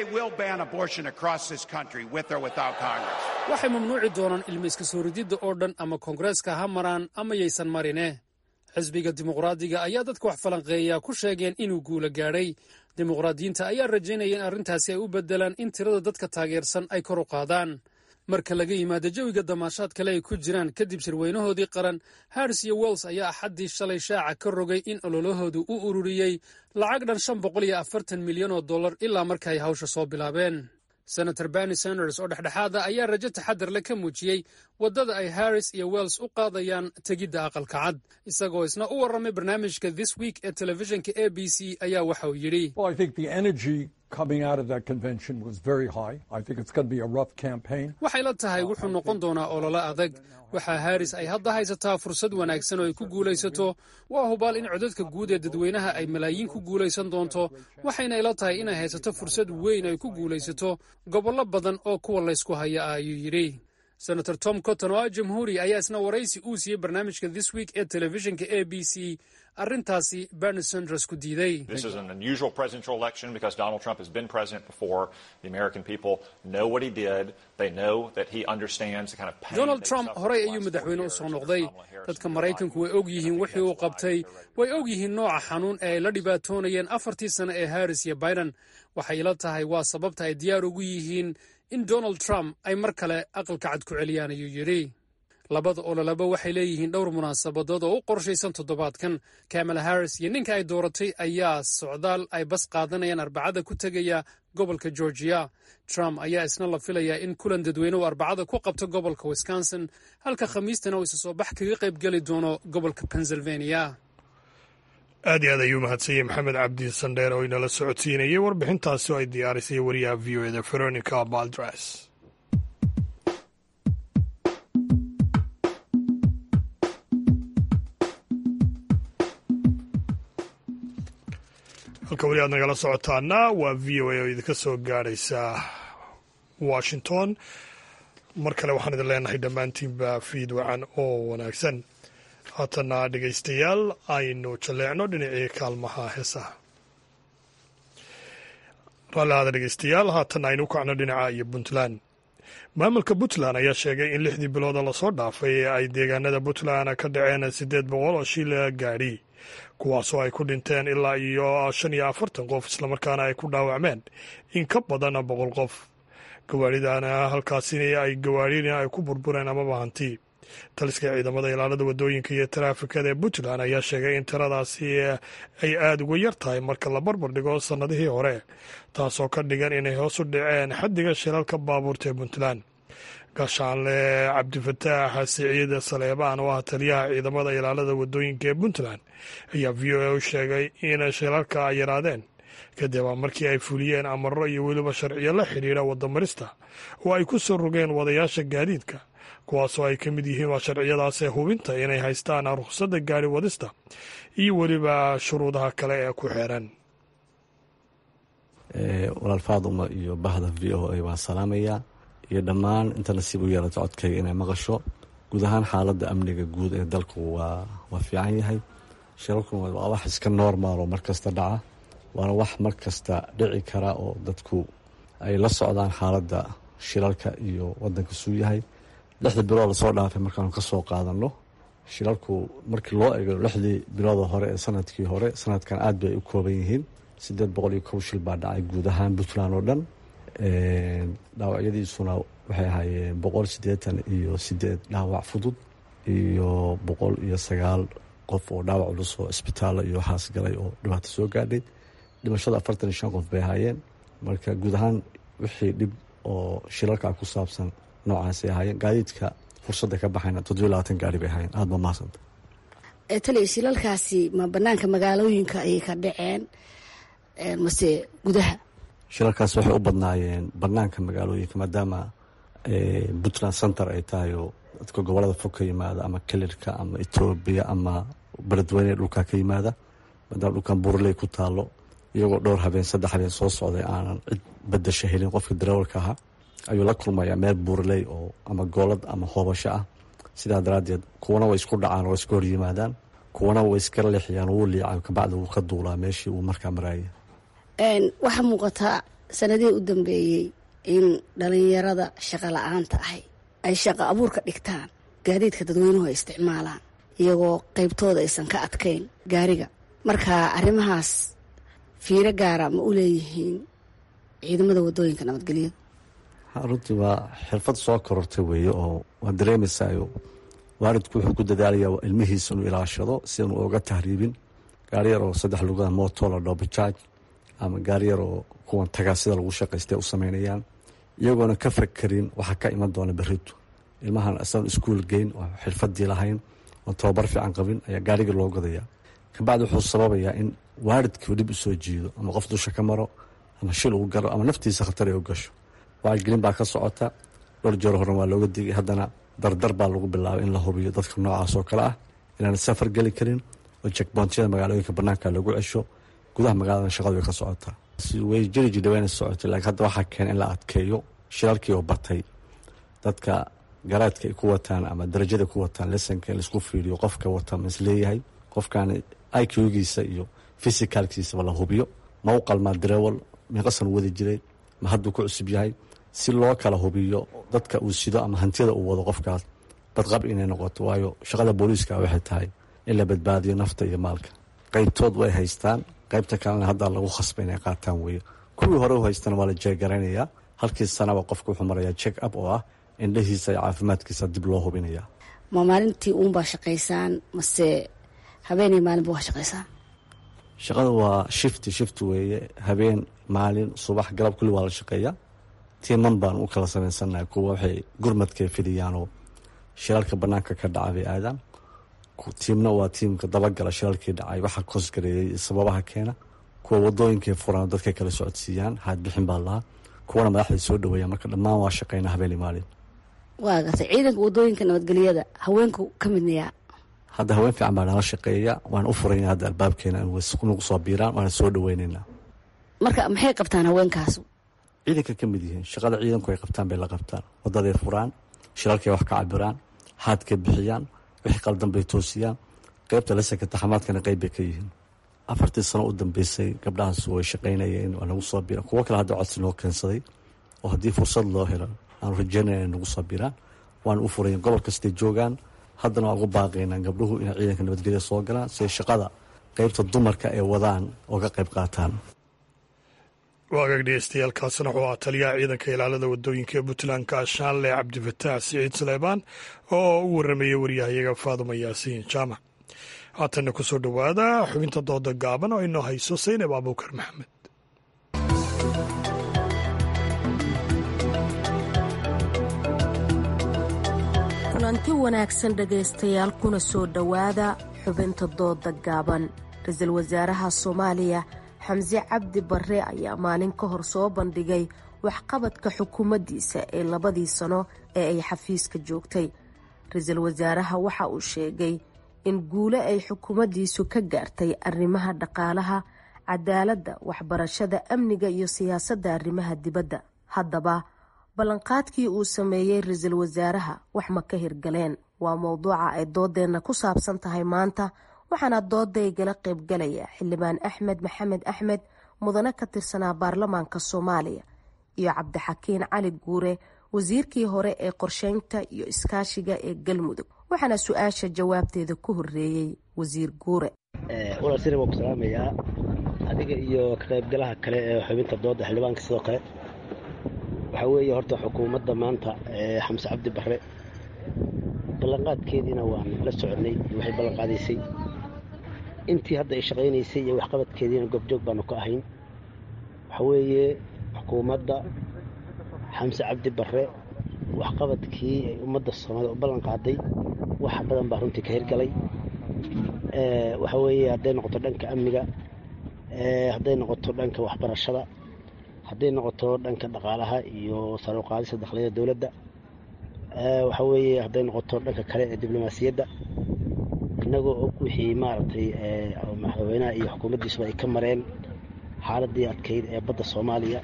S8: waxay mamnuuci doonaan ilma iska soo rididda oo dhan ama koongareeska ha maraan ama yaysan marine xisbiga dimuqraadiga ayaa dadka wax falanqeeya ku sheegeen inuu guula gaadhay dimuqraadiyiinta ayaa rajaynaya in arrintaasi ay u beddelaan in tirada dadka taageersan ay kor u qaadaan marka laga yimaado jawiga damaashaad kale ay ku jiraan kadib shirweynahoodii qaran harris iyo wells ayaa axaddii shalay shaaca ka rogay in ololahoodu u ururiyey lacag dhan shan boqol iyo afartan milyan oo dollar ilaa marka ay hawsha soo bilaabeen senator berni sanders oo dhexdhexaada ayaa rajo taxadar le ka muujiyey waddada ay harris iyo wells u qaadayaan tegidda aqalka cad isagoo isna u warramay barnaamijka this week ee telefishinka a b c ayaa waxa uu yidhi waxay la tahay wuxuu noqon doonaa ololo adag waxaa harris ay hadda haysataa fursad wanaagsan oo ay ku guulaysato waa hubaal in codadka guud ee dadweynaha ay malaayiin ku guulaysan doonto waxayna ila tahay inay haysato fursad weyn ay ku guulaysato gobollo badan oo kuwa laysku haya ah ayuu yidhi senator tom cotton oo ah jamhuuri ayaa isna waraysi uu siiyey barnaamijka this week ee telefishinka a b c arrintaasi berni sanders ku diiday donald trump horey ayuu madaxweyne u soo noqday dadka maraykanku way og yihiin wixii uu qabtay way og yihiin nooca xanuun ee ay la dhibaatoonayeen afartii sano ee harris iyo biden waxay ila tahay waa sababta ay diyaar ugu yihiin in donald trump ay mar kale aqalka cad ku celiyaan ayuu yidhi labada ololaba waxay leeyihiin dhowr munaasabadood oo u qorshaysan toddobaadkan kamala harris iyo ninka ay dooratay ayaa socdaal ay bas qaadanayaan arbacada ku tegaya gobolka georgiya trump ayaa isna la filayaa in kulan dadweyne uu arbacada ku qabto gobolka wisconsin halka khamiistana uu isa soo bax kaga qayb geli doono gobolka pennsylvania
S1: aad iyo aad ayuu mahadsanyey maxamed cabdi sandheer oo inala socodsiinayay warbixintaasi oo ay diyaarisay wariyaha v o eda veronica baldres halka weli aad nagala socotaana waa v o a oo idinka soo gaadhaysa washington mar kale waxaan idin leenahay dhammaantiinba fiid wacan oo wanaagsan haatana dhegaystayaal aynu jalleecno dhinacii kaalmaha heesaha raallihaada dhegaystayaal haatan aynu u kacno dhinaca iyo puntland maamulka puntland ayaa sheegay in lixdii bilooda lasoo dhaafay ee ay deegaanada puntland ka dhaceen siddeed boqol oo shil gaadhi kuwaasoo ay ku dhinteen ilaa iyo shan iyo afartan qof islamarkaana ay ku dhaawacmeen in ka badan boqol qof gawaadhidana halkaasina ay gawaadhina ay ku burbureen amaba hanti taliska ciidamada ilaalada wadooyinka iyo taraafikada ee puntland ayaa sheegay in tiradaasi ay aada uga yar tahay marka la barbar dhigo sannadihii hore taasoo ka dhigan inay hoos u dhaceen xaddiga shilalka baabuurta ee puntland gaashaanle cabdifataax siciid saleebaan oo ah taliyaha ciidamada ilaalada wadooyinka ee puntland ayaa v o a u sheegay in shilalka ay yaraadeen kadib markii ay fuliyeen amaro iyo weliba sharciyo la xidhiidha wadamarista oo ay ku soo rogeen wadayaasha gaadiidka kuwaasoo ay ka mid yihiin waa sharciyadaasee hubinta inay haystaan rukhsadda gaari wadista iyo weliba shuruudaha kale ee ku xeeran
S9: walaal faaduma iyo bahda v o a waan salaamayaa iyo dhammaan inta nasiib u yeelata codkayga inay maqasho guud ahaan xaaladda amniga guud ee dalku waa waa fiican yahay shilalkuna waa wax iska normal oo markasta dhaca waana wax mar kasta dhici kara oo dadku ay la socdaan xaaladda shilalka iyo wadanka suu yahay lixda bilood lasoo dhaafay markaanu ka soo qaadano shilalku markii loo eego lixdii bilooda hore ee sanadkii hore sanadkan aad bay u kooban yihiin sideed boqol iyo kow shil baa dhacay guud ahaan puntland oo dhan dhaawacyadiisuna waxay ahaayeen boqol siddeetan iyo sideed dhaawac fudud iyo boqol iyo sagaal qof oo dhaawac culus oo isbitaalla iyo waxaas galay oo dhibaato soo gaadhay dhimashada afartan iyo shan qof bay ahaayeen marka guud ahaan wixii dhib oo shilalka ku saabsan noocaasay ahaayeen gaadiidka fursadda ka baxayna toddobiyo labaatan gaari bay ahaayeen aada ba mahadsanta
S10: taliya shilalkaasi ma banaanka magaalooyinka ayay ka dhaceen mase gudaha
S9: shilalkaas waxay u badnaayeen banaanka magaalooyinka maadaama puntland center ay tahay oo dadka gobolada fog ka yimaada ama kelirka ama etoobiya ama beledweyne dhulkaa ka yimaada maadaama dhulkan burley ku taalo iyagoo dhowr habeen saddex habeen soo socday aanan cid badasho helin qofka darawalka ahaa ayuu la kulmayaa meel buurley oo ama goolad ama hoobasho ah sidaa daraaddeed kuwana way isku dhacaan oo iska horyimaadaan kuwana way iska leexiyaan wuu liicaa kabacdi wuu ka duulaa meeshii uu markaa maraayay
S10: waxaa muuqataa sanadihii u dambeeyey in dhalinyarada shaqo la-aanta ahay ay shaqo abuurka dhigtaan gaadiidka dadweynuhu ay isticmaalaan iyagoo qaybtooda aysan ka adkayn gaariga marka arrimahaas fiiro gaara ma u leeyihiin ciidamada wadooyinka nabadgelyada
S9: runtii waa xirfad soo korortay weeye oo waa dareemaysayo waalidku wuxuu ku dadaalayaa ilmihiisa inuu ilaashado si aanu oga tahriibin gaari yar oo saddex lugaha mooto la dhoo bajaaj ama gaari yar oo kuwan tagaa sida lagu shaqaystay u sameynayaan iyagoona ka fakerin waxaa ka iman doona beritu ilmahan isagoon iskuul geyn oo xirfadii lahayn oon tababar fiican qabin ayaa gaarigii loo gadayaa kabacdi wuxuu sababayaa in waalidkii dhib usoo jiido ama qof dusha ka maro ama shil uu galo ama naftiisa khatar ay u gasho wacyigelin baa ka socota dhowr jeer horan waa looga digay haddana dardar baa lagu bilaabay in la hubiyo dadka noocaas oo kale ah inaan safar geli karin oo jekboontiyada magaalooyinka banaanka lagu cesho gudaha magaalada shaqadu way ka socotaa way jiri jidha wayna socotay laakiin hadda waxaa keena in la adkeeyo shirarkii oo batay dadka garaadka ay ku wataan ama darajada ku wataan lesanka in laisku fiiriyo qofka wata ma isleeyahay qofkan iqgiisa iyo fisicalkiisaba la hubiyo ma u qalmaa dareewal miiqasan wadi jiray ma hadduu ku cusub yahay si loo kala hubiyo dadka uu sido ama hantiyada uu wado qofkaas badqab inay noqoto waayo shaqada booliiska waxay tahay in la badbaadiyo nafta iyo maalka qaybtood way haystaan qaybta kalena hadda lagu khasba inay qaataan weeye kuwii hore u haystana waa la jeegaraynayaa halkii sanaba qofka wuxuu marayaa check up oo ah indhahiisa iyo caafimaadkiisa dib loo hubinaya
S10: ma maalintii uunbaa shaqaysaan mase habeenay maalinba waa shaqaysaan
S9: shaqada waa shifti shift weeye habeen maalin subax galab kulli waa la shaqeeyaa tiiman baan u kala samaysannahay kuwa waxay gurmadkay fidhiyaanoo shirarka banaanka ka dhaca bay aadaan tiimna waa tiimka dabagala shirarkii dhacay waxa koosgareeyay sababaha keena kuwa wadooyinkay furaan dadkay kala socodsiiyaan haadbixin baa lahaa kuwana madaxday soo dhaweeya marka dhammaan waa shaqeyna habeenii maalin
S10: waa gatay ciidanka wadooyinka nabadgelyada haweenku ka midnayaa
S9: hadda haween fiican baa nala shaqeeya waan u furayna hadda albaabkeena nagu soo biiraan waana soo dhaweyneynaa
S10: marka maxay qabtaan haweenkaasu
S9: ciidanka ka mid yihiin shaqada ciidanku ay qabtaan bay la qabtaan wadaday furaan shirarkay wax ka cabiraan haadkay bixiyaan wixii qaldan bay toosiyaan qaybta lasanka taxamaadkana qayb bay ka yihiin afartii sano u dambeysay gabdhahaas way shaqaynayeen waa nagu soo biiraan kuwo kale hadda codsi noo keensaday oo haddii fursad loo helo aanu rajeynaya inay nagu soo biiraan waana u furayen gobol kastay joogaan haddana waan ugu baaqaynaa gabdhuhu inay ciidanka nabadgelya soo galaan siay shaqada qaybta dumarka ay wadaan oo ka qayb qaataan
S1: waagaag dhegeystayaal kaasina wuxuu ahaa taliyaha ciidanka ilaalada wadooyinka ee puntland kaashaanle cabdifataax siciid suleymaan oo u waramayay waryahayaga faaduma yaasiin jaamac haatanna ku soo dhowaada xubinta dooda gaaban oo inoo hayso saynab abuukar maxamed
S11: kulanti wanaagsan dhegaystayaal kuna soo dhowaada xubinta dooda gaaban ra-iisul wasaaraha soomaaliya xamse cabdi barre ayaa maalin ka hor soo bandhigay waxqabadka xukuumaddiisa ee labadii sano ee ay xafiiska joogtay ra-iisul wasaaraha waxa uu sheegay in guulo ay xukuumaddiisu ka gaartay arrimaha dhaqaalaha cadaaladda waxbarashada amniga iyo siyaasadda arrimaha dibadda haddaba ballanqaadkii uu sameeyey ra-iisul wasaaraha wax ma ka hirgaleen waa mowduuca ay doodeenna ku saabsan tahay maanta waxaana doodaygala qaybgalaya xildhibaan axmed maxamed axmed mudane ka tirsanaa baarlamaanka soomaaliya iyo cabdixakiin cali guure wasiirkii hore ee qorsheynta iyo iskaashiga ee galmudug waxaana su-aasha jawaabteeda ku horeeyey wasiir guure
S12: walaal sina waan ku salaamayaa adiga iyo ka qaybgalaha kale ee xubinta dooda xildhibaanka sidoo kale waxaa weeye horta xukuumadda maanta ee xamse cabdi barre ballanqaadkeediina waan la soconay waxay ballanqaadaysay intii hadda ay shaqaynaysay iyo waxqabadkeediina goobjoog baanu ka ahayn waxaa weeye xukuumadda xamse cabdi barre waxqabadkii ay ummadda soomaalida u ballan qaaday wax badan baa runtii ka hirgalay waxaa weeye hadday noqoto dhanka amniga hadday noqoto dhanka waxbarashada hadday noqoto dhanka dhaqaalaha iyo saruuqaadista dakhliyada dowladda waxaa weeye hadday noqoto dhanka kale ee diblomaasiyadda innagoo og wixii maaragtay madaxweynaha iyo xukuumaddiisuba ay ka mareen xaaladii adkayd ee badda soomaaliya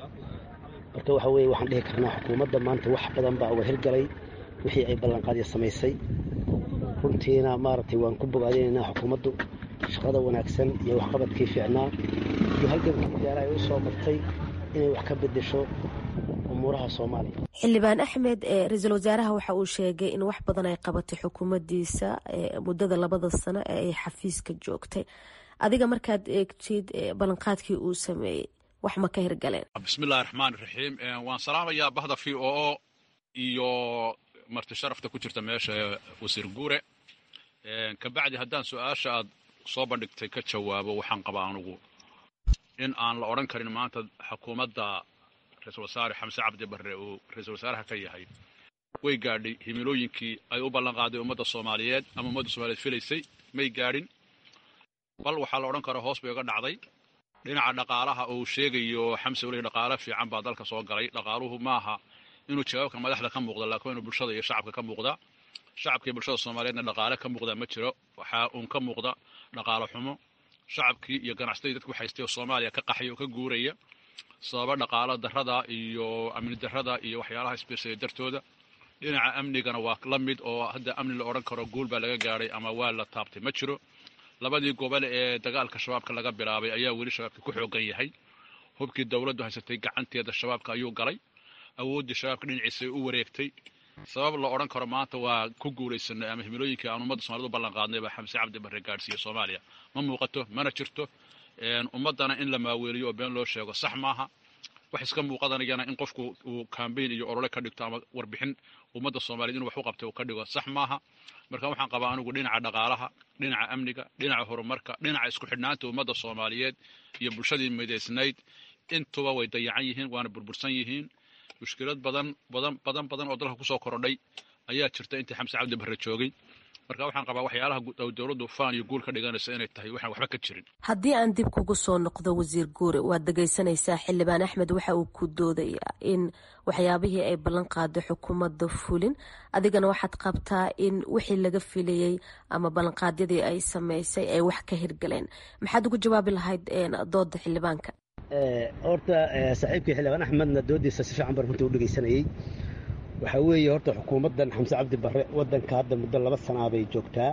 S12: marka waxa weeye waxaan dhihi karnaa xukuumadda maanta wax badan baa uga hirgalay wixii ay ballanqaadya samaysay runtiina maaragtay waan ku bogaadinaynaa xukuumaddu shaqada wanaagsan iyo waxqabadkii fiicnaa iyo halgankii gaara ay u soo martay inay wax ka bedesho umuuraha soomaaliya
S11: xildhibaan axmed ra-iisul wasaaraha waxa uu sheegay in wax badan ay qabatay xukuumaddiisa muddada labada sano ee ay xafiiska joogtay adiga markaad eegtid ballanqaadkii uu sameeyey wax ma ka hirgaleen
S13: bismillahi raxmaan raxiim waan salaamayaa bahda v o o iyo marti sharafta ku jirta meesha wasiir guure kabacdi haddaan su-aasha aad soo bandhigtay ka jawaabo waxaan qabaa anugu in aan la odhan karin maanta xukuumadda ra-iisul wasaare xamse cabdi barre uu ra-iisul wasaaraha ka yahay way gaadhay himilooyinkii ay u ballanqaaday ummadda soomaaliyeed ama ummadda soomaliyeed filaysay may gaadhin bal waxaa la odhan karaa hoos bay uga dhacday dhinaca dhaqaalaha uu sheegayo xamse weli dhaqaale fiican baa dalka soo galay dhaqaaluhu maaha inuu jawaabka madaxda ka muuqda laakiin inuu bulshada iyo shacabka ka muuqda shacabka iyo bulshada soomaaliyeedna dhaqaale ka muuqda ma jiro waxaa uun ka muuqda dhaqaalo xumo shacabkii iyo ganacsatadii dadku haystay oo soomaaliya ka qaxay oo ka guuraya sababa dhaqaalo darrada iyo amni darrada iyo waxyaalaha isbiirsaya dartooda dhinaca amnigana waa la mid oo hadda amni la odhan karo guul baa laga gaadhay ama waa la taabtay ma jiro labadii gobol ee dagaalka shabaabka laga bilaabay ayaa weli shabaabka ku xoogan yahay hubkii dowladdu haysatay gacanteeda shabaabka ayuu galay awooddii shabaabka dhinaciisa u wareegtay sabab la odhan karo maanta waa ku guulaysanay ama himilooyinkii aan ummadda somaliyed u ballan qaadnay baa xamse cabdi barre gaadhsiiya soomaaliya ma muuqato mana jirto ummaddana in la maaweeliyo oo been loo sheego sax maaha wax iska muuqadanayana in qofku uu kambayn iyo olole ka dhigto ama warbixin ummadda soomaliyeed inuu wax u qabtay uu ka dhigo sax maaha marka waxaan qabaa anigu dhinaca dhaqaalaha dhinaca amniga dhinaca horumarka dhinaca isku xidhnaanta ummadda soomaaliyeed iyo bulshadii midaysnayd intuba way dayacan yihiin waana burbursan yihiin mushkilad badan badan badan badan oo dalka kusoo korodhay ayaa jirta intii xamse cabdi barre joogay marka waxaan qabaa waxyaalaha dowladdu faan iyo guul ka dhiganaysa inay tahay waxaan waxba ka jirin
S11: haddii aan dib kugu soo noqdo wasiir guure waad dhegaysanaysaa xildhibaan axmed waxa uu ku doodayaa in waxyaabihii ay ballan qaado xukuumadda fulin adigana waxaad qabtaa in wixii laga filayey ama ballanqaadyadii ay samaysay ay wax ka hirgaleen maxaad ugu jawaabi lahayd dooda xildhibaanka
S12: horta saaxiibkii xildhibaan axmedna doodiisa si fiican baan runtii u dhegaysanayey waxaa weeye horta xukuumaddan xamse cabdi barre waddanka hadda muddo laba sanaa bay joogtaa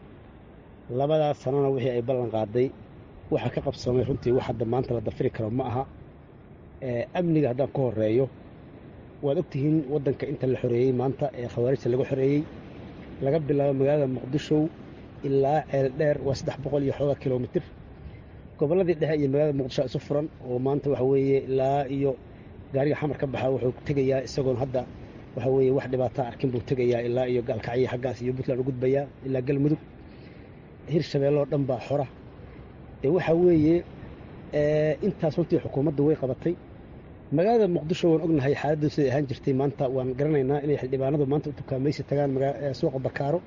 S12: labadaas sanona wixii ay ballan qaaday waxa ka qabsamay runtii wax hadda maanta la dafiri karo ma aha amniga haddaan ku horeeyo waad ogtihiin waddanka inta la xoreeyey maanta ee khawaarijta laga xoreeyey laga bilaabo magaalada muqdisho ilaa ceel dheer waa saddex boqol iyo xoogaa kilomitir gobolladii dhexe iyo magaalada muqdisho isu furan oo maanta waxa weeye ilaa iyo gaariga xamar ka baxa wuxuu tegayaa isagoon hadda waxa weeye wax dhibaataa arkin buu tegayaa ilaa iyo gaalkacyo xaggaas iyo puntland u gudbayaa ilaa galmudug hirshabeelloo dhan baa xora dee waxaa weeye intaas runtii xukuumaddu way qabatay magaalada muqdisho waan ognahay xaaladdu siday ahaan jirtay maanta waan garanaynaa inay xildhibaanadu maanta u tukaamaysi tagaan suuqa bakaaro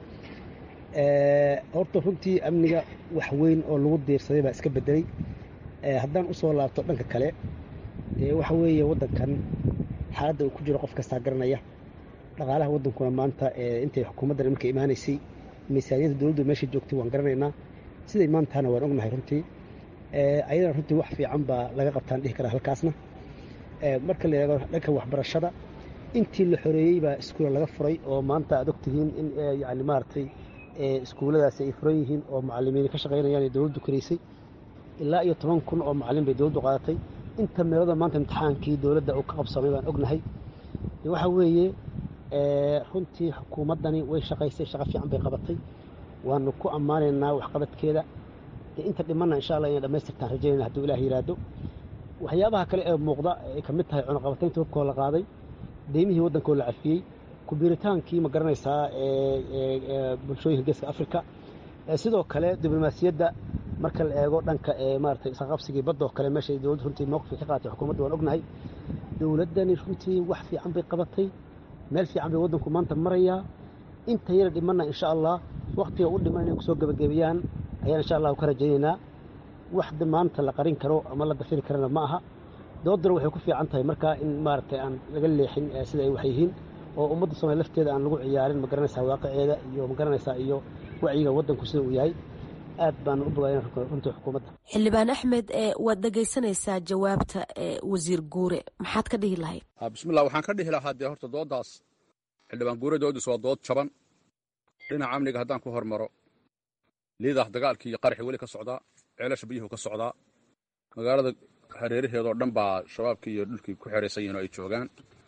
S12: horta runtii amniga wax weyn oo lagu diirsaday baa iska bedelay haddaan u soo laabto dhanka kale waxa weeye waddankan xaaladda uu ku jiro qof kastaa garanaya dhaqaalaha waddankuna maanta intay xukuumaddan iminka imaanaysay miisaaniyadda dowladdu meesha joogtay waan garanaynaa siday maantana waan ognahay runtii ayadana runtii wax fiican baa laga qabtaan dhihi karaa halkaasna marka la eego dhanka waxbarashada intii la xoreeyey baa iskuula laga furay oo maanta aad ogtihiin in yani maaragtay iskuulladaasi ay furan yihiin oo macalimiin ka shaqaynayaan ee dowladdu karaysay ilaa iyo toban kun oo macalin bay dowladdu qaadatay inta meelada maanta imtixaankii dowladda uu ka qabsamay baan ognahay waxa weeye runtii xukuumaddani way shaqaysay shaqo fiican bay qabatay waanu ku ammaanaynaa waxqabadkeeda inta dhimanna insha allah inay dhammaystirtaan rajaynayna hadduu ilaah yidhaahdo waxyaabaha kale ee muuqda ay ka mid tahay cunaqabataynta hubkoo la qaaday deymihii waddankoo la cafiyey kubiiritaankii ma garanaysaa bulshooyinka geeska afrika sidoo kale diblomaasiyadda marka la eego dhanka maaragtay isqaqabsigii badda oo kale meeshay dowladdu runtii mowqifka ka qaatay xukuumadda waan ognahay dowladdani runtii wax fiican bay qabatay meel fiican bay waddanku maanta marayaa inta yara dhimanna insha allah waktiga u dhiman inay kusoo gebagabeeyaan ayaan insha allah ka rajaynaynaa wax maanta la qarin karo ama la dafiri karana ma aha doodana waxay ku fiican tahay markaa in maaragtay aan laga leexin sida ay wax yihiin oo ummadda soomaaliya lafteeda aan lagu ciyaarin ma garanaysaa waaqiceeda iyo ma garanaysaa iyo wacyiga waddanku sida uu yahay aad baan u bogaadin runtii xukuumadda
S11: xildhibaan axmed waad dhegaysanaysaa jawaabta wasiir guure maxaad ka dhihi lahayd
S13: bismillah waxaan ka dhihi lahaa dee horta dooddaas xildhibaan guure doodiis waa dood jaban dhinaca amniga haddaan ku hormaro liidaah dagaalkii iyo qaraxii weli ka socdaa ceelasha biyuhu ka socdaa magaalada hareeraheedoo dhan baa shabaabkii iyo dhulkii ku xeraysan yihin oo ay joogaan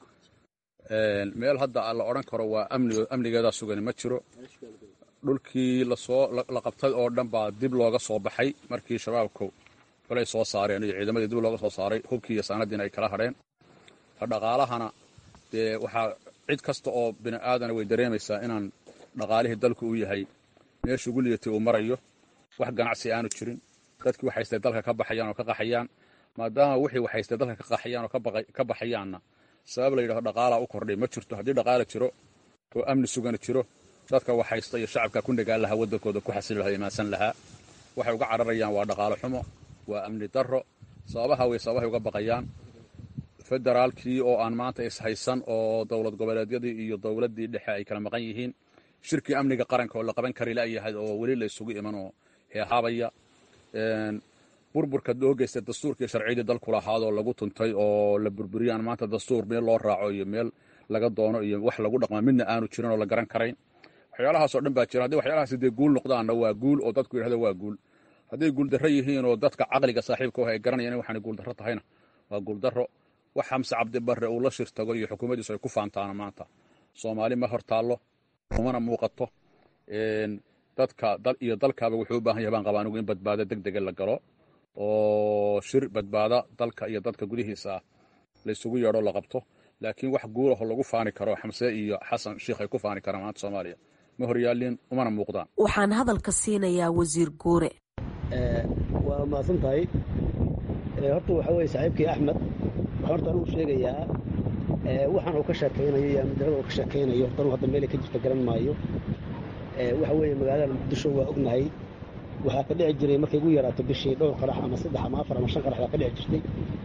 S13: meel hadda la odhan karo waa amnigeedaa sugani ma jiro dhulkii lasoo la qabtay oo dhan baa dib looga soo baxay markii shabaabku kolay soo saareen iyo ciidamadii dib looga soo saaray hubkii iyo saanadiina ay kala hadheen dhaqaalahana dee waxaa cid kasta oo bini aadana way dareemaysaa inaan dhaqaalihii dalku u yahay meesha ugu liitay uu marayo wax ganacsi aanu jirin dadkii waxaystay dalka ka baxayaan oo ka qaxayaan maadaama wixii waxaystay dalka ka qaxayaan oo ka baxayaanna sabab la yidhahdo dhaqaalaa u kordhay ma jirto haddii dhaqaala jiro oo amni sugani jiro dadka waxhaysta iyo shacabka ku nagaan lahaa waddankooda ku xasili lahaa imaansan lahaa waxay uga cararayaan waa dhaqaalo xumo waa amni darro sababaha way sababahay uga baqayaan federaalkii oo aan maanta ishaysan oo dowlad goboleedyadii iyo dowladdii dhexe ay kala maqan yihiin shirkii amniga qaranka oo la qaban kari la'yahay oo weli la isugu iman oo heehaabaya burburka loo geystay dastuurkii sharciyadii dalku lahaadoo lagu tuntay oo la burburiyaan maanta dastuur meel loo raaco iyo meel laga doono iyo wax lagu dhaqma midna aanu jirin oo la garan karayn waxyaalahaasoo dhan baa jira haddii waxyaalahaas dee guul noqdaanna waa guul oo dadku yidhahdo waa guul hadday guuldarro yihiin oo dadka caqliga saaxiibka ah ay garanayaan in waxaanay guuldarro tahayna waa guuldarro wax xamse cabdibarre uu la shirtago iyo xukuumaddiisu ay ku faantaana maanta soomaali ma hor taallo umana muuqato dadka dal iyo dalkaaba wuxuu u baahan yahay baan qabaa anigu in badbaado deg dega la galo oo shir badbaada dalka iyo dadka gudihiisa ah laysugu yeedho la qabto laakiin wax guulaho lagu faani karo xamse iyo xasan sheikh ay ku faani karaan maanta soomaaliya ma horyaalin umana muuqdaan
S11: waxaan hadalka siinayaa wasiir guure
S12: waa mahadsan tahay horta waxaa weye saaxiibkii axmed waxaan horta anigu sheegayaa waxaan uu ka sheekaynayo iyo amnidarada uu ka sheekaynayo horta anigu hadda meelay ka jirta garan maayo waxa weeye magaalada muqdisho waa ognahay waxaa ka dhici jiray markay ugu yaraato bishii dhowr qarax ama saddex ama afar ama shan qarax baa ka dhici jirtay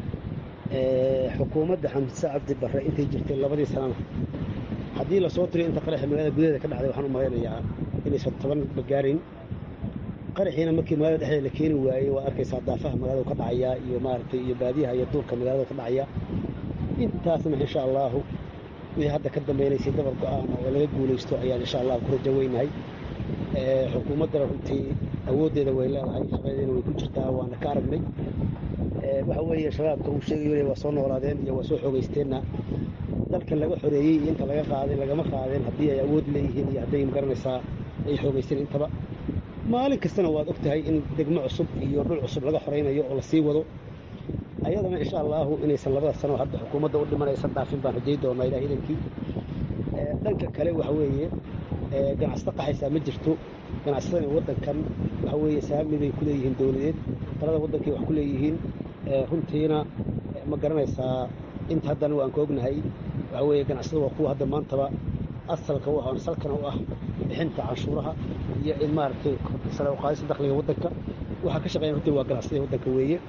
S12: xukuumadda xamse cabdi barre intay jirtay labadii sanana haddii lasoo tiriyo inta qaraxi magaalada gudaheeda ka dhacday waxaan u malaynayaa inaysan toban bagaarin qaraxiina markii magaalada dhexdeeda la keeni waayey waa arkaysaa daafaha magaalada ka dhacaya iyo maaragtay iyo baadiyaha iyo duurka magaalada ka dhacaya intaasna insha allaahu wixii hadda ka dambaynaysay dabar go-aan oo laga guulaysto ayaan insha allahu ku rajo weynahay xukuumaddana runtii awooddeeda way leedahay shaqadeedana way ku jirtaa waana ka aragnay waxa weeye shabaabka uu sheegayo waa soo noolaadeen iyo waa soo xoogaysteenna dalka laga xoreeyey iyo inta laga qaaday lagama qaadeen haddii ay awood leeyihiin iyo hadday magaranaysaa ay xoogaysteen intaba maalin kastana waad og tahay in degmo cusub iyo dhul cusub laga xoraynayo oo lasii wado ayadana insha allaahu inaysan labada sano hadda xukuumadda u dhimanaysan dhaafin baan rajay doonaa ilaah idankii dhanka kale waxa weeye ganacsato qaxaysaa ma jirto ganacsatada waddankan waxa weeye saami bay ku leeyihiin dowladeed talada waddankay wax ku leeyihiin runtiina ma garanaysaa inta haddana waan ka ognahay waxa weeye ganacsada waa kuwa hadda maantaba asalka u ah salkana u ah bixinta canshuuraha iyo in maaragtay sare uqaadista dakhliga waddanka waxaa ka shaqeeyan runtii waa ganacsatada waddanka weeye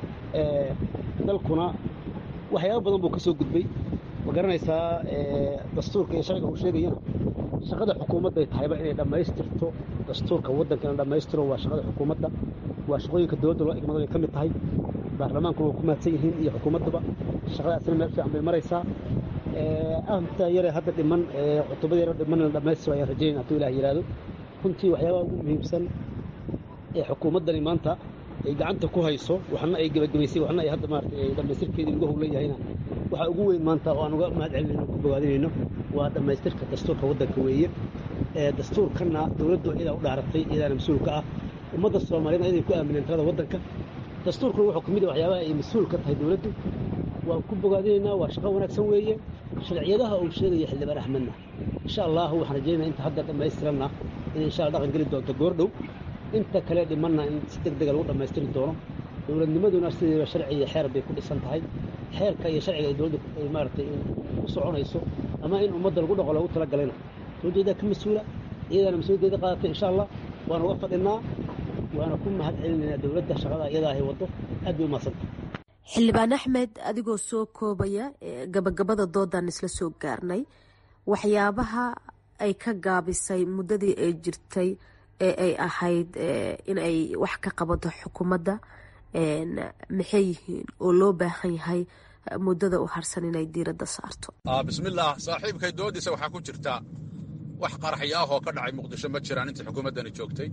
S12: dalkuna waxyaaba badan buu ka soo gudbay ma garanaysaa dastuurka iyo sharciga uu sheegayana shaqada xukuumadday tahayba inay dhammaystirto dastuurka waddanka ina dhammaystiro waa shaqada xukuumadda waa shaqooyinka dowladda loo igmado ay ka mid tahay baarlamaanku waa ku mahadsan yihiin iyo xukuumaddaba shaqadaasina meel fiican bay maraysaa aanta yare hadda dhiman cutubada yare dhiman in la dhammaystiro ayaan rajaynayna hadduu ilaah yidhaahdo runtii waxyaabaha ugu muhiimsan ee xukuumaddani maanta ay gacanta ku hayso waxna ay gebagabaysay waxna ay hadda maaragtay ay dhammaystirkeedii lagu howlan yahayna waxaa ugu weyn maanta oo aan uga mahad celinayno ku bogaadinayno waa dhammaystirka dastuurka waddanka weeye dastuurkanna dowladdu iyadaa u dhaaratay iyadaana mas-uul ka ah ummadda soomaaliyedna iyaday ku aamineen talada waddanka dastuurkuna wuxuu ka mid ah waxyaabaha ay mas-uul ka tahay dowladdu waan ku bogaadinaynaa waa shaqo wanaagsan weeye sharciyadaha uu sheegaya xildhibaan axmedna insha allahu waxaan rajaynaya inta hadda dhammaystiranna inay insha alla dhaqan geli doonto goordhow inta kale dhimanna in si deg dega lagu dhammaystiri doono dowladnimaduna sideeda sharci iyo xeer bay ku dhisan tahay xeerka iyo sharciga ay dowladda ay maaragtay u soconayso ama in ummadda lagu dhaqo loogu talagalayna dowladdeedaa ka mas-uula iyadaana mas-uuliyaddeeda qaadatay insha allah waana uga fadhinaa waana ku mahad celinaynaa dowladda shaqada iyadaa ay waddo aad bay umahadsanta
S11: xildhibaan axmed adigoo soo koobaya gabagabada doodan isla soo gaarnay waxyaabaha ay ka gaabisay muddadii ay jirtay ee ay ahayd in ay wax ka qabato xukuumadda maxay yihiin oo loo baahan yahay muddada u harsan inay diiradda saarto
S13: bismillaah saaxiibkay doodiisa waxaa ku jirta wax qaraxyo ah oo ka dhacay muqdisho ma jiraan intii xukuumaddani joogtay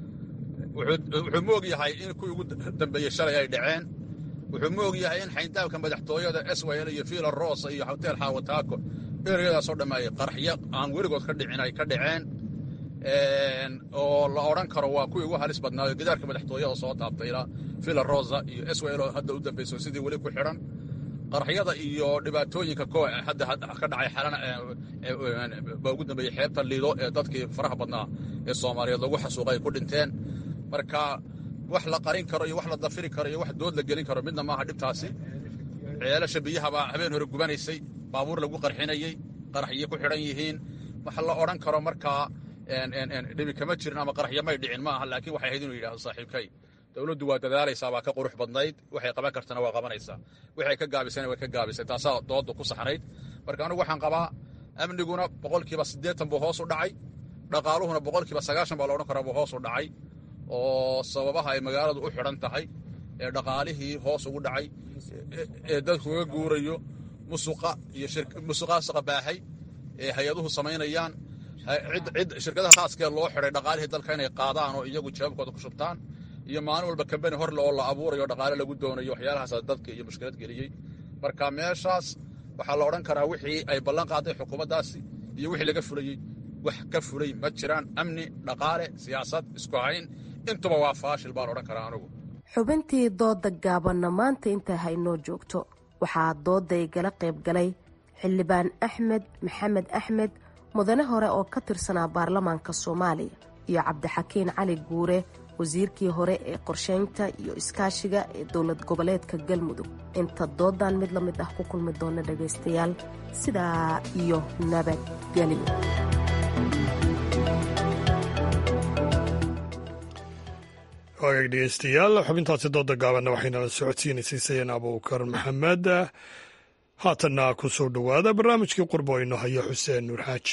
S13: wuxuu moog yahay in kuwii ugu dambeeyey shalay ay dhaceen wuxuu moog yahay in xayndaabka madaxtooyada swil iyo fiila rosa iyo hotel xaawataako ereyadaasoo dhammeeyey qaraxyo aan weligood ka dhicin ay ka dhaceen oo la odhan karo waa kuwii ugu halis badnaayo gidaarka madaxtooyada soo taabtay ilaa fiila rosa iyo swil oo hadda u dambayso sidii weli ku xidhan qaraxyada iyo dhibaatooyinka hadda ka dhacay xalana baa ugu dambeeyey xeebta liido ee dadkii faraha badnaa ee soomaaliyeed lagu xasuuqay ay ku dhinteen marka wax la qarin karo iyo wax la dafiri karo iyo wax dood la gelin karo midna maaha dhibtaasi ceelasha biyahabaa habeen hore gubanaysay baabuur lagu qarxinayey qaraxyo ku xidhan yihiin wax la odhan karo markaa dhibi kama jirin ama qaraxyo may dhicin ma aha laakiin waxay ahayd inuu yidhahdo saaxiibkay dowladdu waa dadaalaysaa waa ka qurux badnayd waxay qaban kartana waa qabanaysaa waxay ka gaabisana way ka gaabisay taasaa doodda ku saxnayd marka anigu waxaan qabaa amniguna boqolkiiba siddeetan buu hoos u dhacay dhaqaaluhuna boqolkiiba sagaashan baa la odhan karaa buu hoos u dhacay oo sababaha ay magaaladu u xidhan tahay ee dhaqaalihii hoos ugu dhacay ee dadku uga guurayo musuqa iyo musuqaasuqa baahay ee hay-aduhu samaynayaan cid shirkadaha khaaskee loo xidhay dhaqaalihii dalka inay qaadaan oo iyagu jawaabkooda ku shubtaan iyo maalin walba kambani horle oo la abuurayo dhaqaale lagu doonayo waxyaalahaasa dadka iyo mushkilad geliyey marka meeshaas waxaa la odhan karaa wixii ay ballan qaaday xukuumaddaasi iyo wixii laga fulayey wax ka fulay ma jiraan amni dhaqaale siyaasad isku hayn intuba waa faashil baan odhan karaa anugu
S11: xubintii dooda gaabanna maanta intaa haynoo joogto waxaa dooday gala qayb galay xildhibaan axmed maxamed axmed mudane hore oo ka tirsanaa baarlamaanka soomaaliya iyo cabdixakiin cali guure wasiirkii hore ee qorsheynta iyo iskaashiga ee dowlad goboleedka galmudug inta doodan mid la mid ah ku kulmi doona dhagaystayaal sidaa iyo nabadgelyo
S1: waagaag dhegeystayaal xubintaasi dooda gaabanna waxaynala socodsiinaysay sayeen abuukar maxamed haatanna ku soo dhowaada barnaamijkii qurbo ino haya xuseen nuur xaaji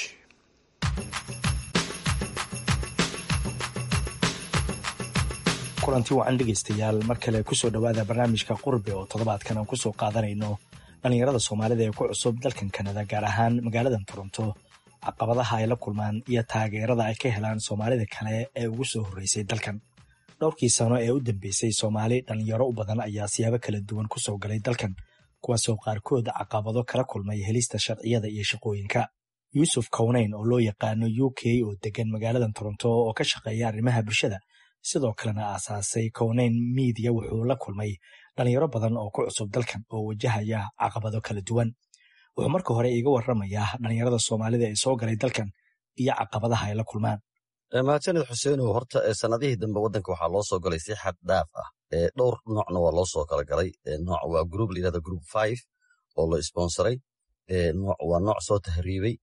S14: kulanti wacan dhegaystayaal mar kale kusoo dhowaada barnaamijka qurbe oo toddobaadkan aan kusoo qaadanayno dhallinyarada soomaalida ee ku cusub dalkan kanada gaar ahaan magaaladan toronto caqabadaha ay la kulmaan iyo taageerada ay ka helaan soomaalida kale ee ugu soo horreysay dalkan dhowrkii sano ee u dambeysay soomaali dhallinyaro u badan ayaa siyaabo kala duwan ku soo galay dalkan kuwaasoo qaarkood caqabado kala kulmay helista sharciyada iyo shaqooyinka yuusuf kowneyn oo loo yaqaano u k oo degan magaaladan toronto oo ka shaqeeya arrimaha bulshada sidoo kalena aasaasay kowneyn miidiya wuxuu la kulmay dhallinyaro badan oo ku cusub dalkan oo wajahaya caqabado kala duwan wuxuu marka hore iiga warramayaa dhallinyarada soomaalida ee soo galay dalkan iyo caqabadaha ay la kulmaan
S3: mahadsanid xuseenow horta sanadihii dambe waddanka waxaa loo soo galay si xad dhaaf ah dhowr noocna waa loo soo kala galay nooc waa grup layirahda group five oo la sponsoray nooc waa nooc soo tahriibay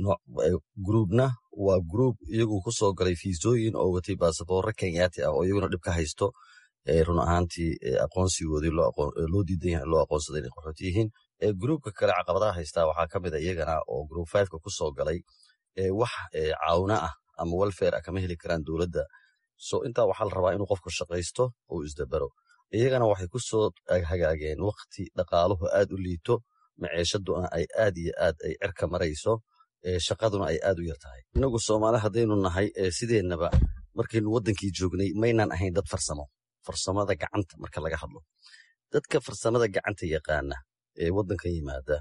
S3: gruubna waa gruub iyagu ku soo galay fiisooyin oo watay baasaboorre kenyaati ah oo iyaguna dhib ka haysto run ahaantii aqoonsigoodii loo diidan yahay loo aqoonsaday inay qaxooti yihiin gruubka kale caqabadaha haystaa waxaa ka mid a iyagana oo group fiveka ku soo galay wax caawina ah ama welfare ah kama heli karaan dowladda so intaa waxaa la rabaa inuu qofku shaqaysto uu isdabero iyagana waxay ku soo hagaageen wakti dhaqaaluhu aad u liito maceeshaduna ay aad iyo aad ay cerka marayso shaqaduna ay aad u yar tahay inagu soomaali haddaynu nahay sideennaba markaynu waddankii joognay maynaan ahayn dad farsamo farsamada gacanta marka laga hadlo dadka farsamada gacanta yaqaana ee waddankan yimaada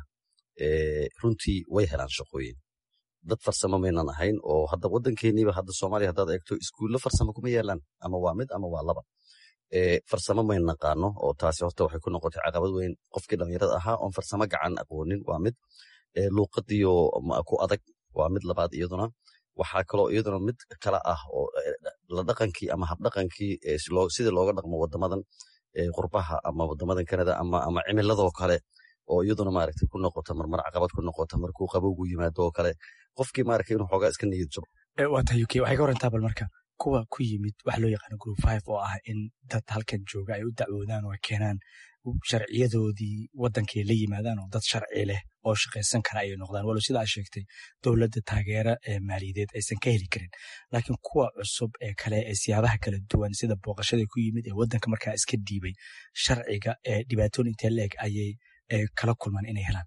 S3: runtii way helaan shaqooyin dad farsamo maynan ahayn oo hadda waddankeeniiba hadda soomaaliya haddaad eegto iskuullo farsamo kuma yeelaan ama waa mid ama waa laba farsamo mayn naqaano oo taasi horta waxay ku noqotay caqabad weyn qofkii dhallinyarada ahaa oon farsamo gacan aqoonin waa mid luuqadiyo ku adag waa mid labaad iyaduna waxaa kaloo iyaduna mid kale ah oo la dhaqankii ama habdhaqankii sidii looga dhaqmo wadamadan qurbaha ama wadamadan kanada ama cimiladoo kale oo iyaduna maaragtay ku noqota marmar caqabad ku noqota markuu qabowgu yimaado oo kale qofkii maaragtay inuu xoogaa iska niyad jabo
S14: waa tahay uk waxay ka warantaa bal marka kuwa ku yimid waxa loo yaqaano group five oo ah in dad halkan jooga ay u dacwoodaan oo ay keenaan sharciyadoodii wadankay la yimaadaan oo dad sharci leh oo shaqaysan kara ayay noqdaan walow sida aa sheegtay dowladda taageero ee maaliyadeed aysan ka heli karin laakiin kuwa cusub ee kale ee siyaabaha kala duwan sida booqashada ku yimid ee wadanka markaa iska dhiibay sharciga ee dhibaatooyin intee leeg ayay kala kulmaan inay helaan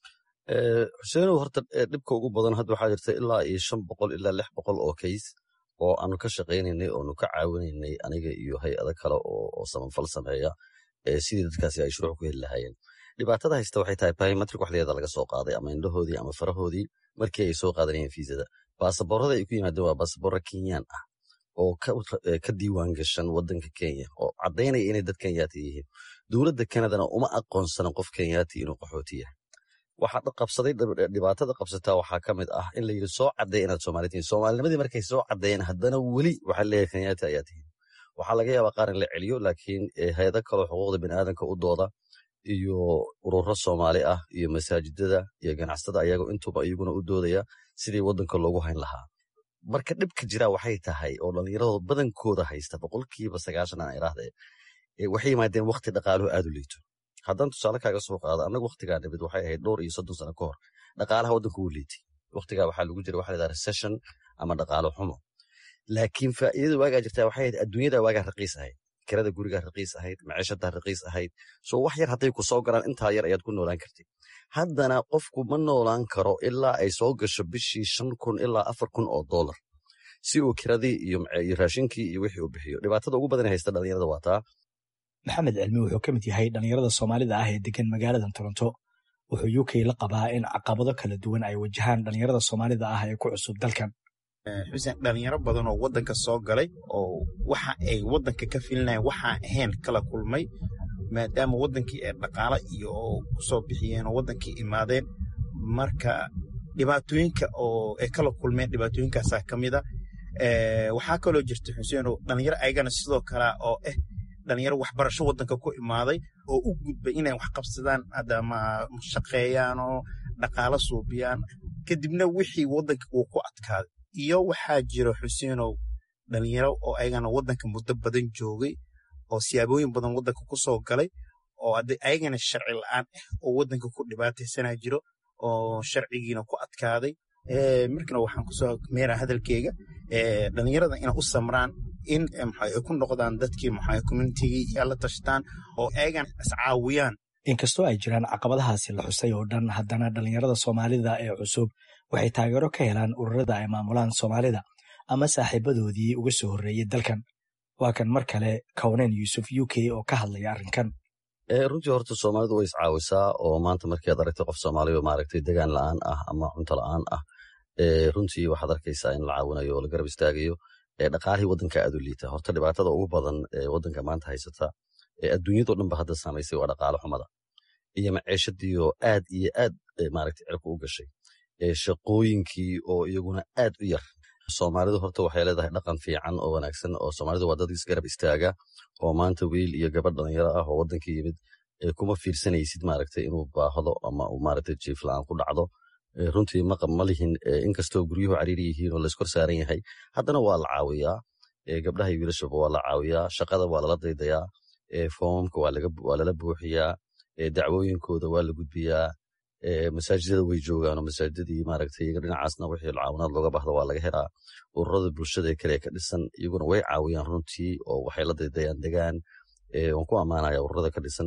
S3: xuseenow horta dhibka ugu badan hadda waxaa jirta ilaa iyo shan boqol ilaa lix boqol oo kays oo aanu ka shaqaynaynay oonu ka caawinaynay aniga iyo hay-ado kale oo samanfal sameeya sidii dadkaasi ay shuruuc ku heli lahaayeen dhibaatada haysta waxay tahay biometric waxdeeda laga soo qaaday ama indhahoodii ama farahoodii markii ay soo qaadanayeen fiisada baasaboorada ay ku yimaadeen waa baasaboora kenyaan ah oo ka diiwaan gashan wadanka kenya oo caddaynaya inay dad kenyaati yihiin dowladda kanadana uma aqoonsanan qof kenyaati inuu qaxooti yahay waxaa qabsaday dhibaatada qabsataa waxaa ka mid ah in la yidhi soo cadday inaad soomaali tihiin soomaalinimadii markay soo caddeeyeen haddana weli waxaa leeyahay kenyaati ayaa tihiin waxaa laga yaabaa qaar in la celiyo laakiin hay-ado kaloo xuquuqda biniaadanka u dooda iyo ururo soomaali ah iyo masaajidada iyo ganacsatada ayago intuba iyaguna u doodaya sidii wadanka loogu hayn lahaa marka dhibka jira waxay tahay oo dhallinyaradooda badankooda haysta boqolkiiba sagaashan aan iraahde waxay yimaadeen wakti dhaqaaluhu aad u liito haddaan tusaale kaaga soo qaado annaga waktigaa nimid waxay ahayd dhowr iyo soddon sano ka hor dhaqaalaha waddanka wuu liitay waktigaa waxaa lagu jira waxa la yidhaha recession ama dhaqaalo xumo laakiin faa'iidada waagaa jirtaa waxay ahayd adduunyada waagaa raqiis ahayd kirada gurigaa raqiis ahayd maciishadaa raqiis ahayd soo wax yar hadday ku soo galaan intaa yar ayaad ku noolaan kartid haddana qofku ma noolaan karo ilaa ay soo gasho bishii shan kun ilaa afar kun oo dollar si uu kiradii iyo raashinkii iyo wixii u bixiyo dhibaatada ugu badan haysta dhalinyarada waa taa
S14: maxamed cilmi wuxuu ka mid yahay dhalinyarada soomaalida ah ee degan magaalada toronto wuxuu u k la qabaa in caqabado kala duwan ay wajahaan dhalinyarada soomaalida ah ee ku cusub dalkan
S15: xuseen dhalinyaro badan oo wadanka soo galay oo waxa ay wadanka ka filinayan waxaa ahayn kala kulmay maadaama wadankii ay dhaqaalo iyo kusoo bixiyeen oo wadankii imaadeen marka dhibaatooyinka oo ay kala kulmeen dhibaatooyinkaasaa ka mid a waxaa kaloo jirta xuseen oo dhalinyaro ayagana sidoo kale oo ah dhalinyaro waxbarasho wadanka ku imaaday oo u gudbay inay wax qabsadaan adama shaqeeyaan oo dhaqaalo suubiyaan kadibna wixii wadanka uu ku adkaaday iyo waxaa jira xuseenow dhalinyaro oo ayagana wadanka muddo badan joogay oo siyaabooyin badan wadanka ku soo galay oo ayagana sharci la-aan ah oo wadanka ku dhibaataysanaa jiro oo sharcigiina ku adkaaday markana waxaan kusoo meera hadalkeyga dhalinyarada inay u samraan in ay ku noqdaan dadkii communitigii iyo la tashtaan oo ayagana iscaawiyaan
S14: inkastoo ay jiraan caqabadahaasi la xusay oo dhan haddana dhalinyarada soomaalida ee cusub waxay taageero ka helaan ururada ay maamulaan soomaalida ama saaxiibadoodii uga soo horreeyey dalkan waa kan mar kale kownen yuusuf u k oo ka hadlaya arrinkan
S3: runtii horta soomaalidu way iscaawisaa oo maanta markii aad aragtay qof soomaaliya maaragtay degaan la-aan ah ama cunto la-aan ah runtii waxaad arkaysaa in la caawinayo oo la garab istaagayo dhaqaalihii waddanka aad u liita horta dhibaatada ugu badan ee waddanka maanta haysata ee adduunyadao dhan ba hadda saamaysay waa dhaqaalo xumada iyo maciishadiioo aad iyo aad maaragtay cirka u gashay shaqooyinkii oo iyaguna aad u yar soomaalidu horta waxay leedahay dhaqan fiican oo wanaagsan oo soomaalidu waa dad isgarab istaaga oo maanta wiil iyo gabadh dhalinyaro ah oo waddanka yimid kuma fiirsanaysid maaragtay inuu baahdo ama uu maaragtay jiif la-aan ku dhacdo runtii maqab ma lihin inkastoo guryuhu cariiri yihiin oo layskor saaran yahay haddana waa la caawiyaa gabdhaha iyo wiilashaba waa la caawiyaa shaqada waa lala daydayaa foomamka waa lala buuxiyaa dacwooyinkooda waa la gudbiyaa masaajidada way joogaan oo masaajidadii maaragtay iyaga dhinacaasna wixii caawinaad looga bahda waa laga helaa ururada bulshada ee kale ka dhisan iyaguna way caawiyaan runtii oo waxay la daydayaan degaan waan ku ammaanaya ururada ka dhisan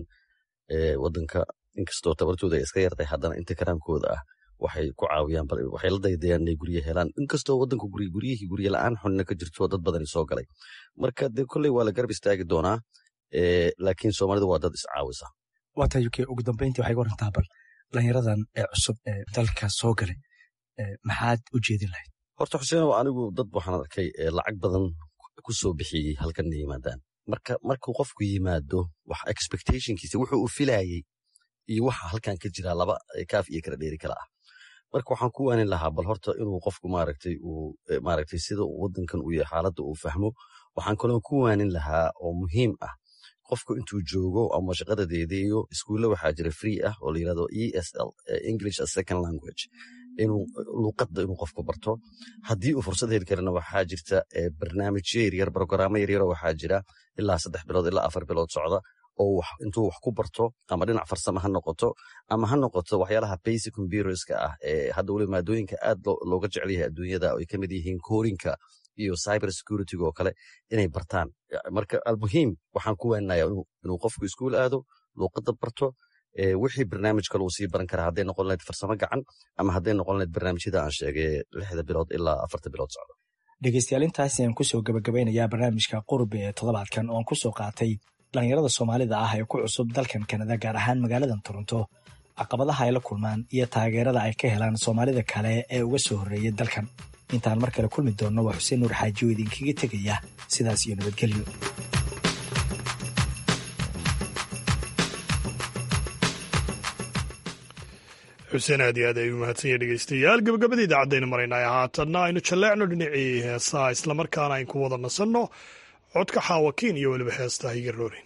S3: wadanka inkastoo tabartooda ay iska yartay haddana inta karaamkooda ah waxay ku caawiyaan waxay la daydayaan inay gurye helaan inkastoo wadanka guryihii gurye la-aan xunna ka jirto dad badani soo galay marka dee kolley waa la garab istaagi doonaa laakiin soomaalidu waa dad iscaawisa
S14: waata uk ugu dambeyntii waxay warantaa bal dhalinyaradan ee cusub ee dalka soo galay maxaad u jeedin lahayd
S3: horta xuseenow anigu dad waxaan arkay lacag badan ku soo bixiyey halkan inay yimaadaan marka markuu qofku yimaado wax expectationkiisa wuxuu u filayey iyo waxa halkan ka jira laba kaaf iyo kala dheeri kala ah marka waxaan ku waanin lahaa bal horta inuu qofku maaragtay uu maaragtay sida wadankan uu yahay xaaladda uu fahmo waxaan kaloo ku waanin lahaa oo muhiim ah qofku intuu joogo ama shaqada deedeeyo iskuulle waxaa jira free ah oo la yirahdo e s l english as second language inuu luuqadda inuu qofku barto haddii uu fursad heli karana waxaa jirta barnaamijyo yaryar brogaraamo yaryaro waxaa jira ilaa saddex bilood ilaa afar bilood socda oo intuu wax ku barto ama dhinac farsamo ha noqoto ama ha noqoto waxyaalaha basic computerska ah ee hadda weliba maadooyinka aad looga jecel yahay adduunyada oo ay ka mid yihiin koorinka iyo cyber securityga oo kale inay bartaan marka almuhiim waxaan ku weenaya inuu qofku iskuul aado luuqadda barto wixii barnaamij kale uu sii baran karaa hadday noqon lahayd farsamo gacan ama hadday noqon lahayd barnaamijyada aan sheegay lixda bilood ilaa afarta bilood socda
S14: dhegeystayaal intaasi aan kusoo gabagabeynayaa barnaamijka qurbi ee toddobaadkan oon kusoo qaatay dhallinyarada soomaalida ah ee ku cusub dalkan kanada gaar ahaan magaaladan toronto caqabadaha ay la kulmaan iyo taageerada ay ka helaan soomaalida kale ee uga soo horreeyay dalkan intaan mar kale kulmi doonno waa xuseen nuur xaaji oo idinkaga tegaya sidaas iyo nabadgelyo
S1: xuseen aad iyo aad ay u mahadsanya dhegeystayaal gabagabada idaacadaynu maraynay haatanna aynu jalleecno dhinacii heesaha islamarkaana ayn ku wada nasanno codka xaawakiin iyo weliba heesta higa roorin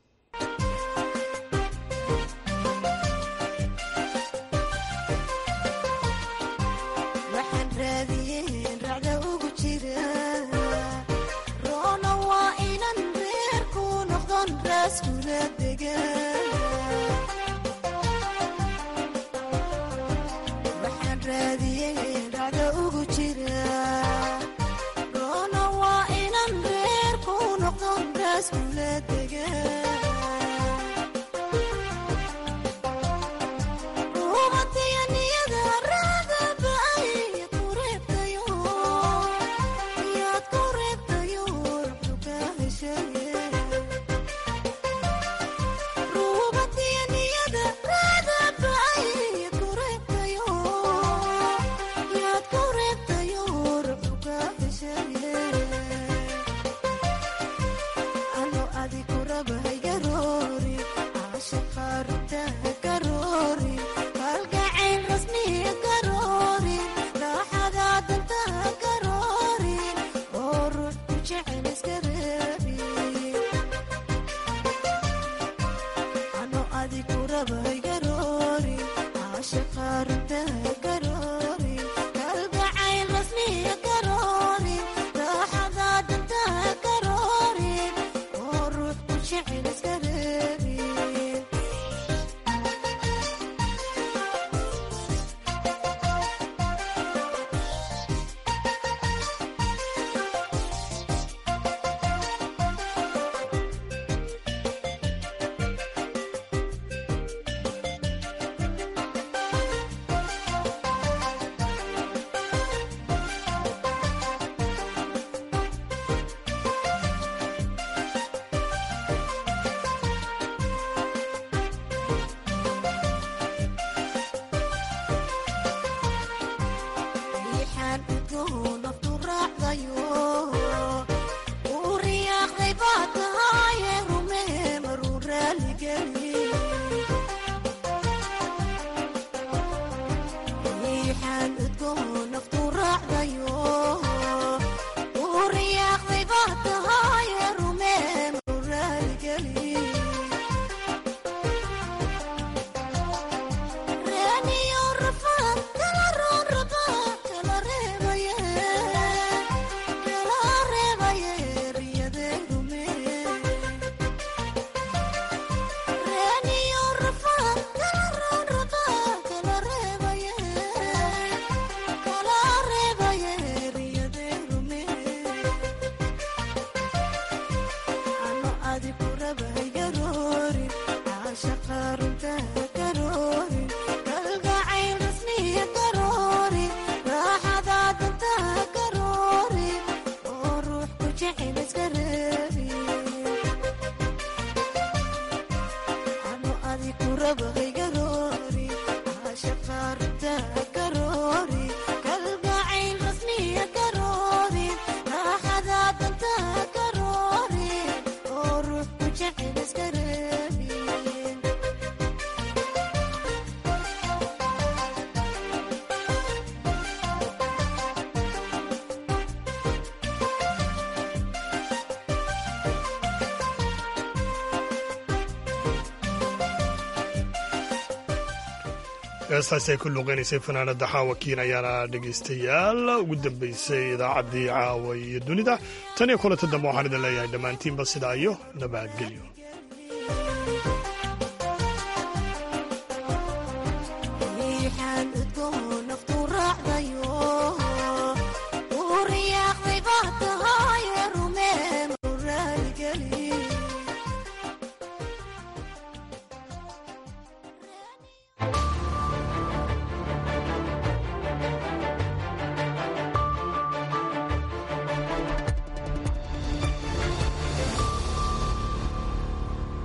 S1: heestaasi ay ku luuqeynaysay fanaanada xaawakiin ayaana dhegaystayaal ugu dambeysay idaacaddii caawa iyo dunida tan iyo kulanta dambe waxaan idin leeyahay dhammaantiinba sidaa iyo nabadgelyo